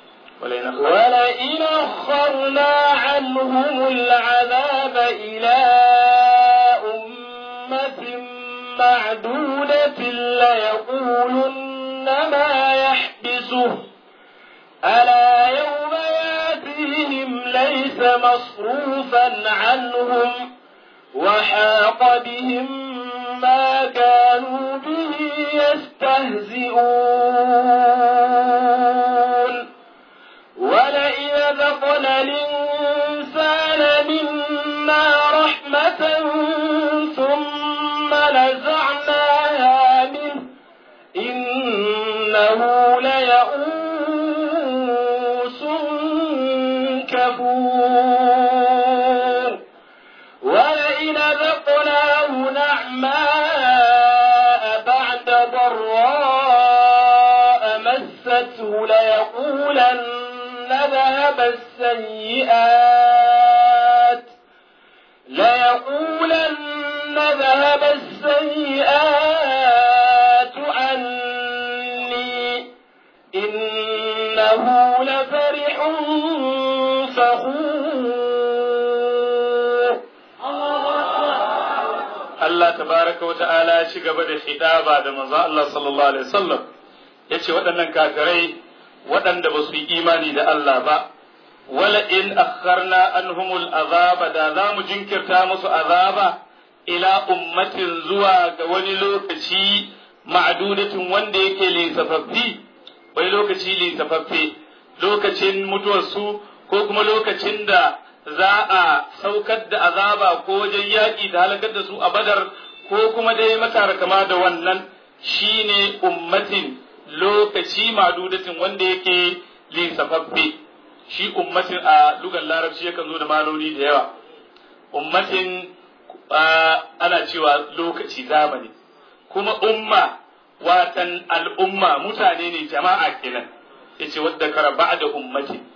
ولئن أخرنا عنهم العذاب إلى أمة معدودة ليقولن ما يحبسه ألا يوم ياتيهم ليس مصروفا عنهم وحاق بهم ما كانوا به يستهزئون ولئن ذقنا الإنسان منا رحمة ثم نزعناها منه إنه ليئوس كفور ولئن ذقناه نعماء بعد ضراء مسته ليقولن ذهب السيئات ليقولن ذهب السيئات عني إنه لفرح فخور Allah tabaraka wa ta'ala ya ci gaba da hidaba da manzo Allah sallallahu alaihi wasallam yace waɗannan kafirai waɗanda ba su yi imani da Allah ba wala in akharna anhumul azaba da za mu jinkirta musu azaba ila ummatin zuwa ga wani lokaci ma'dudatin wanda yake lisafaffi wani lokaci lisafaffe lokacin mutuwarsu ko kuma lokacin da za a saukar da azaba ko wajen yaƙi da halakar da su a badar ko kuma dai matara kama da wannan shine ummatin lokaci madudatin wanda yake lisafaffe shi ummatin a lugar larabci yakan zo da maloli da yawa ummatin ana cewa lokaci zamani kuma umma watan al'umma mutane ne jama'a kenan yace wadda kara ba'da ummatin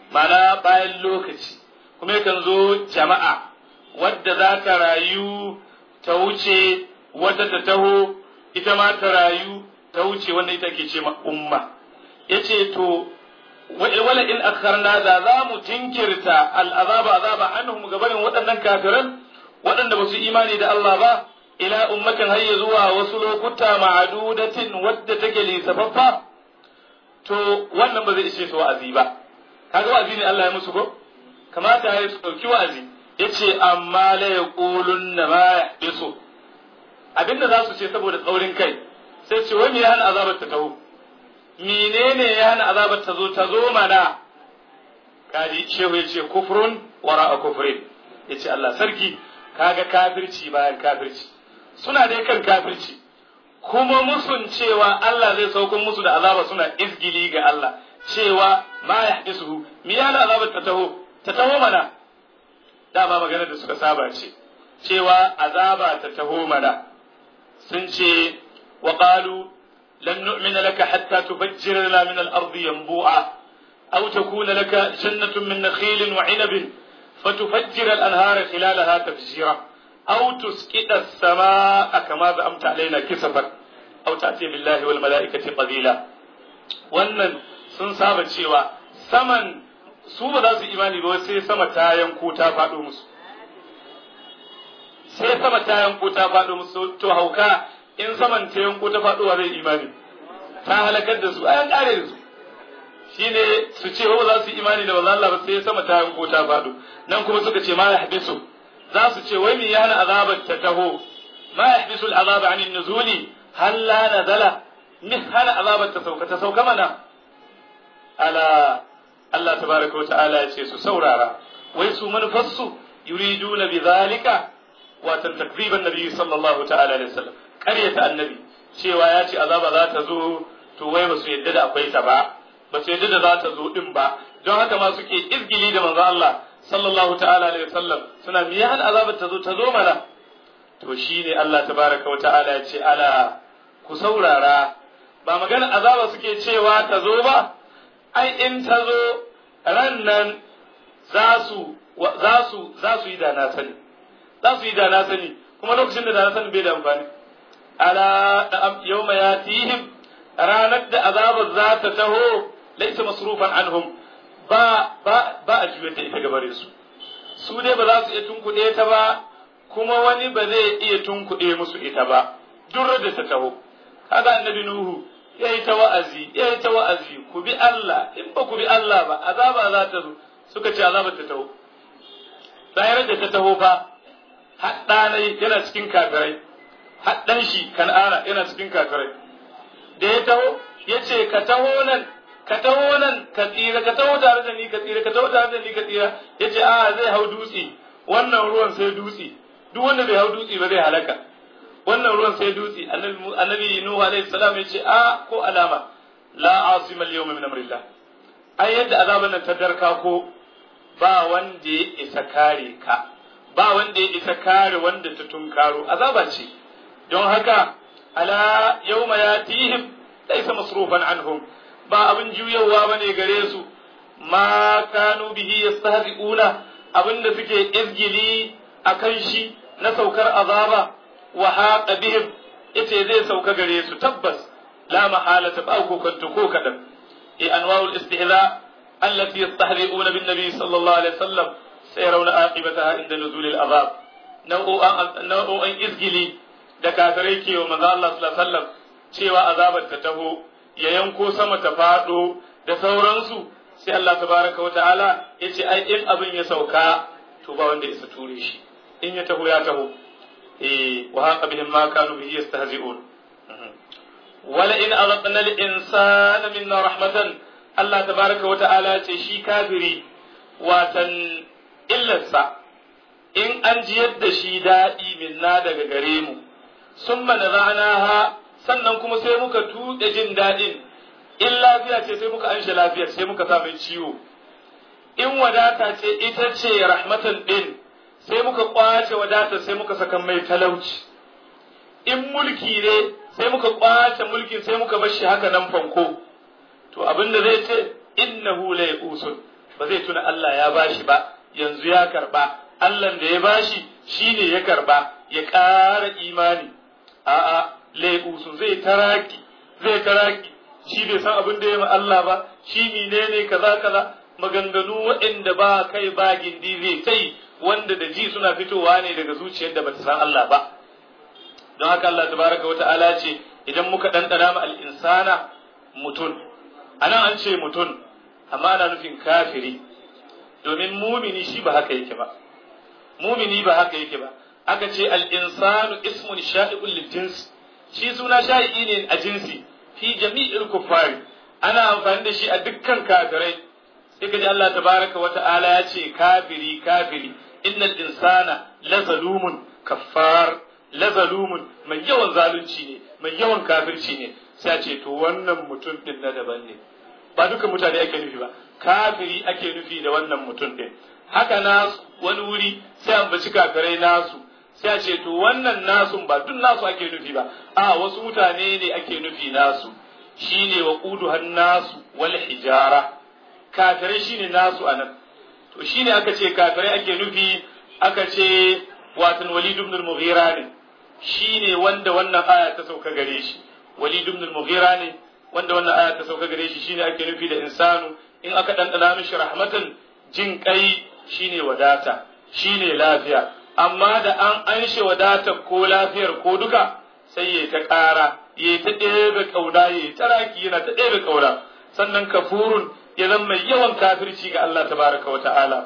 mana bayan lokaci kuma yakan zo jama'a wadda za ta rayu ta wuce wata ta taho ita ma ta rayu ta wuce wanda ita ke ce ma umma yace to wala in akharna da za mu jinkirta al'azaba azaba anhum gabanin waɗannan kafiran waɗanda ba su imani da Allah ba ila ummatin hayya zuwa wasu lokuta ma'adudatin wadda take lisafaffa to wannan ba zai ishe su wa'azi ba kaga wa'azi ne Allah ya musu ko kamata ya su dauki wa'azi yace amma la yaqulunna ma yahdisu abinda za su ce saboda tsaurin kai sai ce wani ya hana azabar ta taho menene ya hana azabar ta zo ta zo mana kaji shehu ya ce kufrun wara a kufrin ya ce Allah sarki kaga kafirci bayan kafirci suna dai kan kafirci kuma musun cewa Allah zai saukun musu da azaba suna izgili ga Allah cewa ma ya hadisu mi ya hana azabar ta taho ta taho mana dama magana da suka saba ce cewa azaba ta taho mana sun ce wa qalu lan nu'mina laka hatta tufajjira lana min al-ardi yanbu'a aw takuna laka jannatun min nakhilin wa 'inabin fatufajjira al-anhara khilalaha tafjira aw tusqita as-samaa'a kama za'amta alaina kisafan aw ta'ti billahi wal mala'ikati qabila wannan sun saba cewa saman su ba za su imani ba sai sama ta yanko ta faɗo musu sai sama ta yanko ta faɗo musu to hauka in saman ta yanko ta faɗowa zai imani ta halakar da su ayan ƙare da su shine su ce ba za su imani da manzo Allah ba sai sama ta yanko ta faɗo nan kuma suka ce ma ya hadisu za su ce wai me ya hana azabar ta taho ma ya hadisu al'azaba an nuzuli hal la nazala min hana azabar ta sauka ta sauka mana ala Allah tabaraka wa ta'ala ya ce su saurara wai su manufarsu yuriduna bi zalika watan takriban nabi sallallahu ta'ala alaihi wasallam ƙaryata annabi cewa ya ce azaba za ta zo to wai ba su yadda da akwai ta ba ba su yadda da za ta zo din ba don haka ma suke izgili da manzo Allah sallallahu ta'ala alaihi wasallam suna miya hal azabar ta zo ta zo mana to shine Allah tabaraka wa ta'ala ya ce ala ku saurara ba magana azaba suke cewa ta zo ba ai in ta zo ran nan za su za su za su yi da na sani za su yi da na sani kuma lokacin da da na sani bai da amfani ala yawma yatihim ranar da azabar za ta taho laisa masrufan anhum ba ba ba a juya ta ita gabare su su dai ba za su iya tunkuɗe ta ba kuma wani ba zai iya tunkuɗe musu ita ba duk da ta taho kaga annabi nuhu yayi ta wa'azi yayi ta wa'azi ku bi Allah in ba ku bi Allah ba azaba za ta zo suka ce azabar ta taho bayan da ta taho fa haddanai yana cikin kafirai haddan shi kan'ana yana cikin kafirai da ya taho ya ce ka taho nan ka taho nan ka tsira ka taho tare da ni ka tsira ka taho tare da ni ka tsira ya ce a zai hau dutse wannan ruwan sai dutse duk wanda bai hau dutse ba zai halaka wannan ruwan sai dutse annabi nuhu alaihi salam ya ce a ko alama la asima al yawma min amrillah ai yadda azaban nan ta darka ko ba wanda ya isa kare ka ba wanda ya isa kare wanda ta tunkaro azaba ce don haka ala yawma yatihim laysa masrufan anhum ba abin juyawa bane gare su ma kanu bihi yastahzi'una abinda suke izgili akan shi na saukar azaba wa haqa bihim yace zai sauka gare su tabbas la mahalata ba ko kanto ko kadan e anwa'ul istihza allati yastahzi'una bin nabi sallallahu alaihi wasallam sayrawna aqibataha inda nuzulil azab nau'an nau'an izgili da kafirai ke wa manzo Allah sallallahu alaihi wasallam cewa azabar ta taho ya yanko sama ta fado da sauransu sai Allah tabaraka wa ta'ala yace ai in abin ya sauka to ba wanda isa ture shi in ya taho ya taho eh wa haqa bihim ma kanu bihi yastahzi'un wala in azaqna al-insana minna rahmatan Allah tabaraka wa ta'ala ce shi kafiri watan illarsa in an jiyar da shi daɗi minna daga gare mu sun mana ha sannan kuma sai muka tuɗe jin daɗin in lafiya ce sai muka anshe lafiyar sai muka sa mai ciwo in wadata ce ita ce rahmatan ɗin sai muka ƙwace wadata sai muka saka mai talauci in mulki ne sai muka ƙwace mulkin sai muka bar shi haka nan fanko to abin da zai ce innahu la yusun ba zai tuna Allah ya bashi ba yanzu ya karba Allah da ya bashi shine ya karba ya ƙara imani a'a laifusun zai taraki zai taraki shi bai san abin da ya ma Allah ba shi menene kaza kaza maganganu waɗanda ba kai ba gindi zai tai wanda da ji suna fitowa ne daga zuciyar da bata san Allah ba don haka Allah tabaraka wa ta'ala ce idan muka ɗanɗana ma al'insana mutum anan an ce mutum amma ana nufin kafiri domin mumini shi ba haka yake ba mumini ba haka yake ba aka ce al'insanu ismun sha'i'un lil jins shi suna sha'i'i ne a jinsi fi jami'il kuffari ana amfani da shi a dukkan kafirai sai ka ji Allah tabaraka wa ta'ala ya ce kafiri kafiri innal insana la zalumun kaffar la zalumun mai yawan zalunci ne mai yawan kafirci ne sai a ce to wannan mutum din na daban ne ba duka mutane ake nufi ba kafiri ake nufi da wannan mutum din haka nasu wani wuri sai an baci kafirai nasu sai a ce to wannan nasun ba duk nasu ake nufi ba a wasu mutane ne ake nufi nasu shine wa quduhan nasu wal hijara kafirai shine nasu anan to shine aka ce kafirai ake nufi aka ce watan walid ibn al-mughira ne shine wanda wannan aya ta sauka gare shi walid ibn al-mughira ne wanda wannan aya ta sauka gare shi shine ake nufi da insanu in aka dandana mishi rahmatan jin kai shine wadata shine lafiya amma da an anshe wadata ko lafiyar ko duka sai ya ta ƙara ya ta ɗebe ƙauna ya ta raki yana ta ɗebe ƙauna sannan kafurun ya zama mai yawan kafirci ga Allah tabaraka wa ta'ala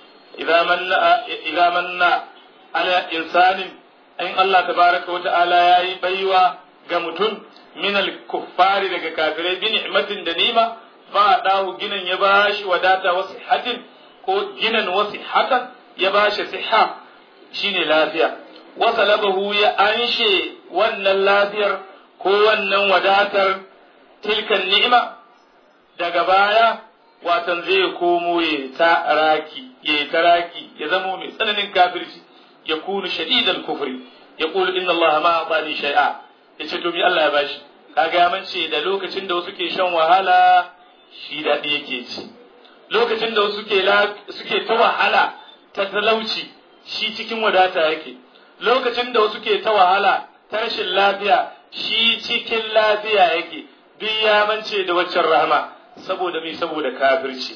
idza manna ala insanin in Allah tabaraka wa ta'ala yayi baiwa ga mutum min al-kuffari daga kafirai bi ni'matin da nima fa dahu ginan ya bashi wadata wasu hatin ko ginan wasu hatan ya bashi siha shine lafiya wasa labahu ya anshe wannan lafiyar ko wannan wadatar tilkan ni'ima daga baya watan zai komo ya ta raki ya ta raki ya zamo mai tsananin kafirci ya kunu shadidan kufri ya kulu inna Allah ma atani shay'a ya ce to mi Allah ya bashi kaga ya mance da lokacin da wasu ke shan wahala shi daɗi yake ci lokacin da wasu ke suke ta wahala ta talauci shi cikin wadata yake lokacin da wasu ke ta wahala ta rashin lafiya shi cikin lafiya yake duk ya mance da waccan rahama saboda mi saboda kafirci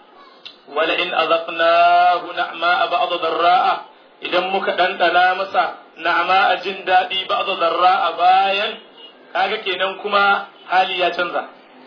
wala in azaqnahu na'ma ba'd darra'a idan muka dandana masa na'ma a jin daɗi ba'd darra'a bayan kaga kenan kuma hali ya canza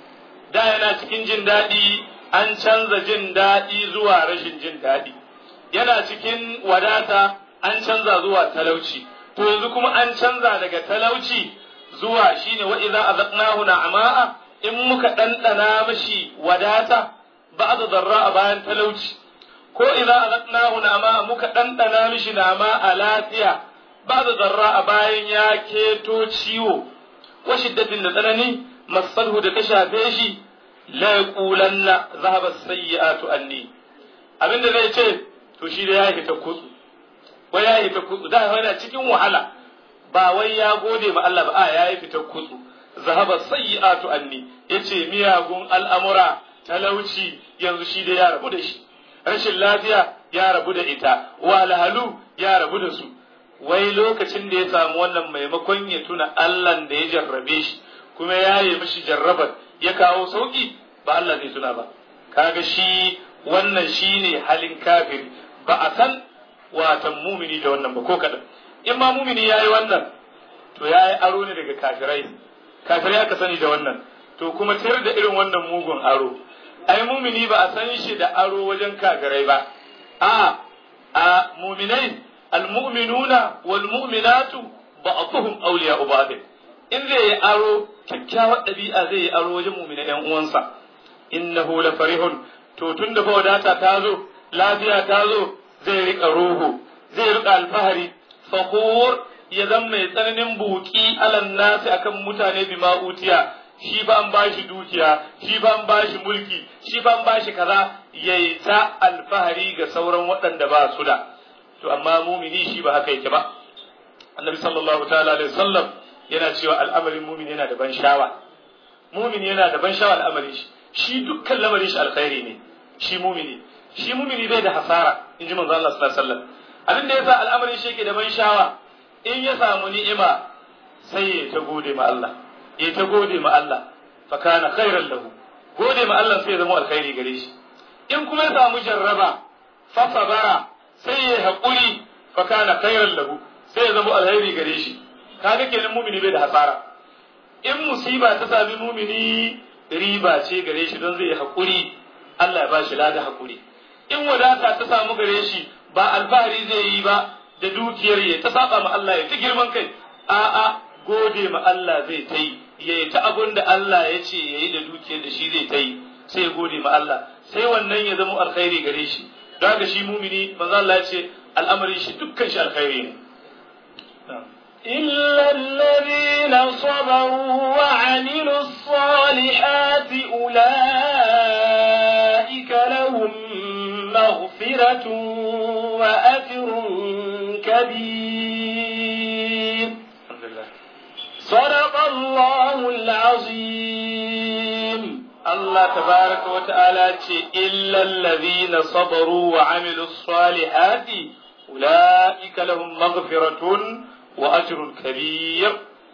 da yana cikin jin daɗi an canza jin daɗi zuwa rashin jin daɗi yana cikin wadata an canza zuwa talauci to yanzu kuma an canza daga talauci zuwa shine wa idza azaqnahu na'ma'a in muka ɗanɗana mashi wadata ba'da darra a bayan talauci ko idza azaqnahu na'ma'a muka ɗanɗana mishi nama a lafiya ba'da darra a bayan ya keto ciwo wa shiddatin da tsanani masalhu da ta shafe shi la yaqulanna zahaba sayyi'atu anni abinda zai ce to shi da ya hita kutsu wai ya hita kutsu da yana cikin wahala ba wai ya gode ma Allah ba a ya yi fitar kutsu zahaba sayyi'atu anni yace miyagun al'amura talauci yanzu shi da ya rabu da shi rashin lafiya ya rabu da ita walhalu ya rabu da su wai lokacin da ya samu wannan maimakon ya tuna Allah da ya jarrabe shi kuma ya yi mishi jarrabar ya kawo sauki ba Allah zai tuna ba kaga shi wannan shine halin kafiri ba a san watan mumini da wannan ba ko kadan in ma mumini yayi wannan to yayi aro ne daga kafirai kafirai aka sani da wannan to kuma tayar da irin wannan mugun aro ai mumini ba a san shi da aro wajen kafirai ba a a muminai almu'minuna wal mu'minatu ba'dhum awliya'u ba'd in zai yi aro kyakkyawar ɗabi'a zai yi aro wajen mumina ‘yan uwansa, innahu la farihun, to tun da wadata ta zo, lafiya ta zo, zai riƙa ruhu, zai riƙa alfahari, fahur ya zama mai tsananin buki alan nasi akan mutane bi utiya shi ba an bashi dukiya, shi ba an bashi mulki, shi ba an bashi kaza, yayi ta alfahari ga sauran waɗanda ba su da. To amma mumini shi ba haka yake ba. Annabi sallallahu ta'ala alaihi wasallam yana cewa al'amarin mumin yana da ban shawa mumin yana da ban shawa al'amarin shi shi dukkan lamarin shi alkhairi ne shi mumini shi mumini bai da hasara in ji manzo Allah sallallahu alaihi wasallam abin da yasa al'amarin shi yake da ban shawa in ya samu ni'ima sai ya ta gode ma Allah ya ta gode ma Allah fa kana khairan lahu gode ma Allah sai ya zama alkhairi gare shi in kuma ya samu jarraba fa sabara sai ya haƙuri fa kana khairan lahu sai ya zama alkhairi gare shi kaga kenan mumini bai da hasara in musiba ta sami mumini riba ce gare shi don zai yi haƙuri Allah ya bashi lada haƙuri in wadata ta samu gare shi ba alfahari zai yi ba da dukiyar ya ta saba ma Allah ya ta girman kai a'a gode ma Allah zai ta yi ya yi ta abun da Allah ya ce ya yi da dukiyar da shi zai ta yi sai ya gode ma Allah sai wannan ya zama alkhairi gare shi don haka shi mumini manzo Allah ya ce al'amarin shi dukkan shi alkhairi ne إلا الذين صبروا وعملوا الصالحات أولئك لهم مغفرة وأجر كبير صدق الله العظيم Allah tabaraka wa ta'ala ce illal ladhina sabaru wa amilus salihati ulaika lahum maghfiratun wa ajrun kabir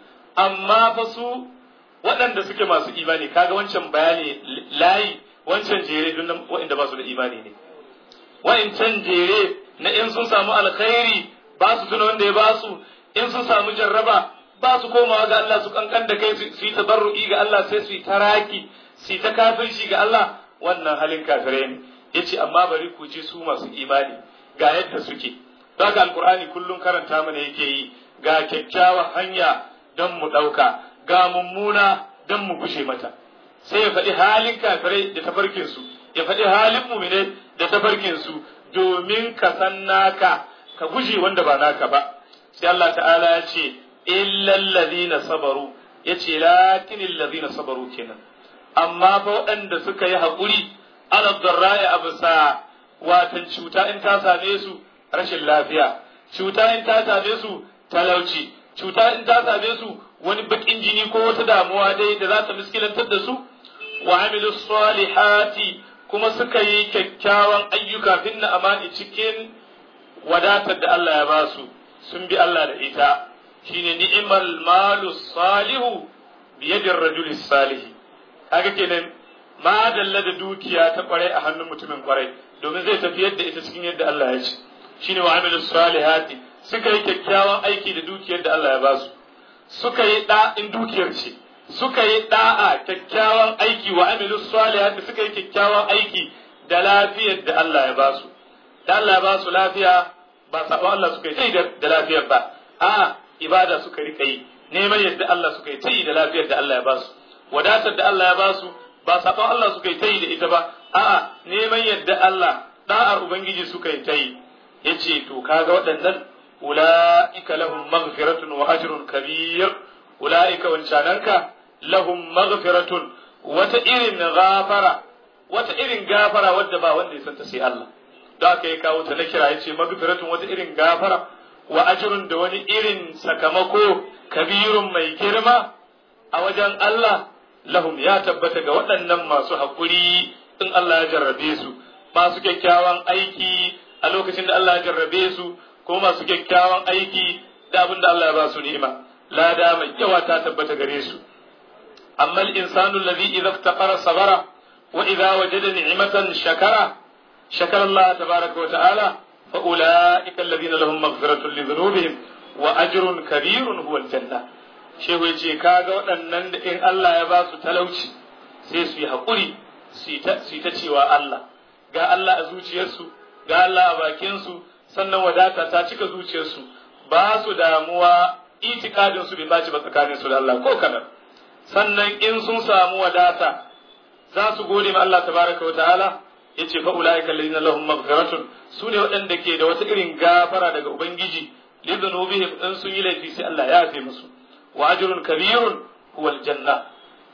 amma fa su waɗanda suke masu imani kaga wancan bayani layi wancan jere don waɗanda ba su da imani ne wa'incan jere na in sun samu alkhairi ba su tuna wanda ya ba su in sun samu jarraba ba su komawa ga Allah su kankan da kai su yi tabarru'i ga Allah sai su yi taraki su yi ta kafirci ga Allah wannan halin kafirai ne yace amma bari ku ji su masu imani ga yadda suke daga alkur'ani kullum karanta mana yake yi ga kyakkyawan hanya don mu ɗauka ga mummuna don mu gushe mata sai ya faɗi halin kafirai da tafarkinsu ya faɗi halin mumine da tafarkinsu domin ka san naka ka guje wanda ba naka ba sai Allah ta'ala ya ce illal ladina sabaru ya ce lakinil ladina sabaru kenan amma fa waɗanda suka yi haƙuri ala darra'i absa watan cuta in ta same su rashin lafiya cuta in ta same su talauci cuta in ta same su wani bakin jini ko wata damuwa dai da za ta miskilantar da su wa amilu salihati kuma suka yi kyakkyawan ayyuka fin na amani cikin wadatar da Allah ya ba su sun bi Allah da ita shine ni'mal malu salihu biyadir rajuli salihi kaga kenan ma dalla da dukiya ta kwarai a hannun mutumin kwarai domin zai tafi yadda ita cikin yadda Allah ya ce shine wa amilu salihati suka yi kyakkyawan aiki da dukiyar da Allah ya ba su suka yi da in dukiyar ce suka yi da'a kyakkyawan aiki wa amilu salihati suka yi kyakkyawan aiki da lafiyar da Allah ya ba su da Allah ya ba su lafiya ba sabon Allah suka yi da lafiyar ba a ibada suka rika yi neman yadda Allah suka yi tayi da lafiyar da Allah ya ba su wadatar da Allah ya ba su ba sabon Allah suka yi tayi da ita ba a'a neman yadda Allah da'ar ubangiji suka yi tayi yace to kaga waɗannan ula'ika lahum maghfiratun wa ajrun kabir ula'ika wancananka lahum maghfiratun wata irin gafara wata irin gafara wadda ba wanda ya santa sai Allah da aka yi kawo ta na kira yace maghfiratun wata irin gafara wa ajrun da wani irin sakamako kabirun mai girma a wajen Allah lahum ya tabbata ga waɗannan masu haƙuri in Allah ya jarrabe su masu kyakkyawan aiki a lokacin da Allah ya jarrabe su ko masu kyakkyawan aiki da abin da Allah ya ba su ni'ima lada mai yawa ta tabbata gare su amma al-insanu alladhi idza iftaqara sabara wa idza wajada ni'matan shakara shakara Allah tabaraka wa ta'ala fa ulaika alladhina lahum maghfiratun li dhunubihim wa ajrun kabirun huwa al-janna shehu yace kaga waɗannan da in Allah ya ba su talauci sai su yi haƙuri su yi ta cewa Allah ga Allah a zuciyarsu ga Allah a bakinsu sannan wadata ta cika zuciyarsu ba su damuwa itikadin su bai baci ba tsakanin su da Allah ko kadan sannan in sun samu wadata za su gode ma Allah tabaraka wataala yace fa ulaika alladhina lahum maghfiratun sune waɗanda ke da wata irin gafara daga ubangiji li dhunubihim in sun yi laifi sai Allah ya yafe musu wa ajrun kabirun huwa aljanna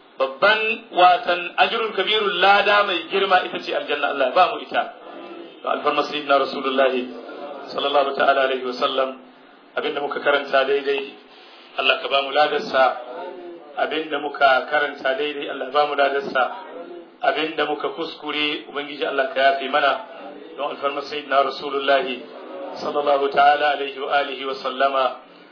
babban watan ajrun kabirun lada mai girma ita ce aljanna Allah ya ba mu ita to alfarma sayyidina rasulullahi sallallahu ta'ala alaihi wa sallam abinda muka karanta daidai Allah ka ba mu ladarsa abinda muka karanta daidai Allah ba mu ladarsa abinda muka kuskure ubangiji Allah ka yafe mana don alfarmar sayyidina rasulullahi sallallahu ta'ala alaihi wa alihi wa sallama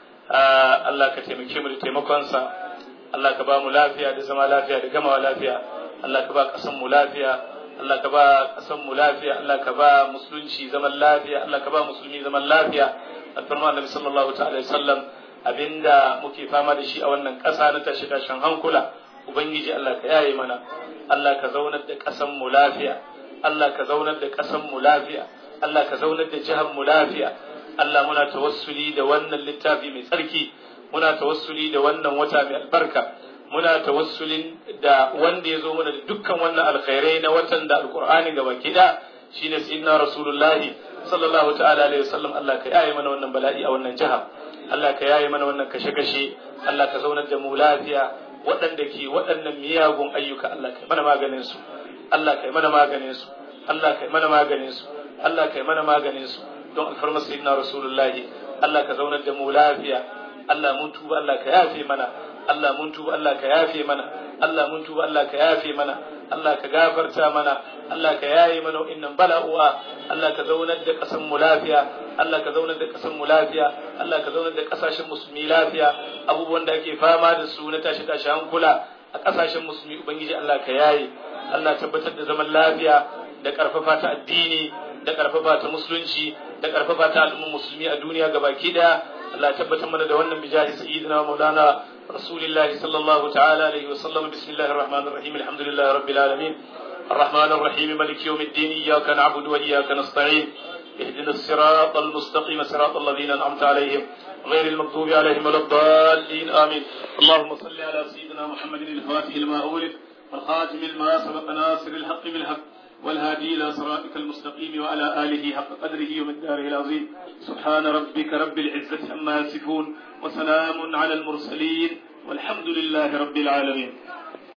Allah ka taimake mu da taimakonsa Allah ka ba mu lafiya da zama lafiya da gamawa lafiya Allah ka ba kasan mu lafiya Allah ka ba kasan mu lafiya Allah ka ba musulunci zaman lafiya Allah ka ba musulmi zaman lafiya alfarma annabi sallallahu ta'ala alaihi wasallam abinda muke fama da shi a wannan ƙasa na tashi tashin hankula ubangiji Allah ka yaye mana Allah ka zaunar da ƙasan mu lafiya Allah ka zaunar da ƙasan mu lafiya Allah ka zaunar da jihar mu lafiya Allah muna tawassuli da wannan littafi mai tsarki muna tawassuli da wannan wata mai albarka muna tawassulin da wanda ya zo mana da dukkan wannan alkhairai na watan da alqur'ani gaba kida shine sayyidina rasulullahi sallallahu ta'ala alaihi wasallam Allah ka yaye mana wannan bala'i a wannan jiha Allah ka yaye mana wannan kashe-kashe Allah ka zaunar da mu lafiya waɗanda ke waɗannan miyagun ayyuka Allah ka mana maganin su Allah ka mana maganin su Allah ka mana maganin su Allah ka mana maganin su don alfarmar sayyidina rasulullahi Allah ka zaunar da mu lafiya Allah mun tuba Allah ka yafe mana Allah mun tuba Allah ka yafe mana Allah mun tuba Allah ka yafe mana Allah ka gafarta mana Allah ka yaye mana innan bala'uwa Allah ka zaunar da ƙasar mu lafiya Allah ka zaunar da ƙasar mu lafiya Allah ka zaunar da ƙasashen musulmi lafiya abubuwan da ake fama da su na tashi tashi hankula a ƙasashen musulmi ubangiji Allah ka yaye Allah tabbatar da zaman lafiya da ƙarfafa ta addini da ƙarfafa ta musulunci da ƙarfafa ta al'ummar musulmi a duniya gabaki daya Allah tabbatar mana da wannan bijahi sayyidina maulana rasulillahi sallallahu ta'ala alaihi wa sallam bismillahir rahmanir rahim alhamdulillahi rabbil alamin الرحمن الرحيم مالك يوم الدين إياك نعبد وإياك نستعين اهدنا الصراط المستقيم صراط الذين أنعمت عليهم غير المغضوب عليهم ولا الضالين آمين اللهم صل على سيدنا محمد الفاتح لما أولد والخاتم لما سبق ناصر الحق بالحق والهادي إلى صراطك المستقيم وعلى آله حق قدره ومقداره العظيم سبحان ربك رب العزة عما يصفون وسلام على المرسلين والحمد لله رب العالمين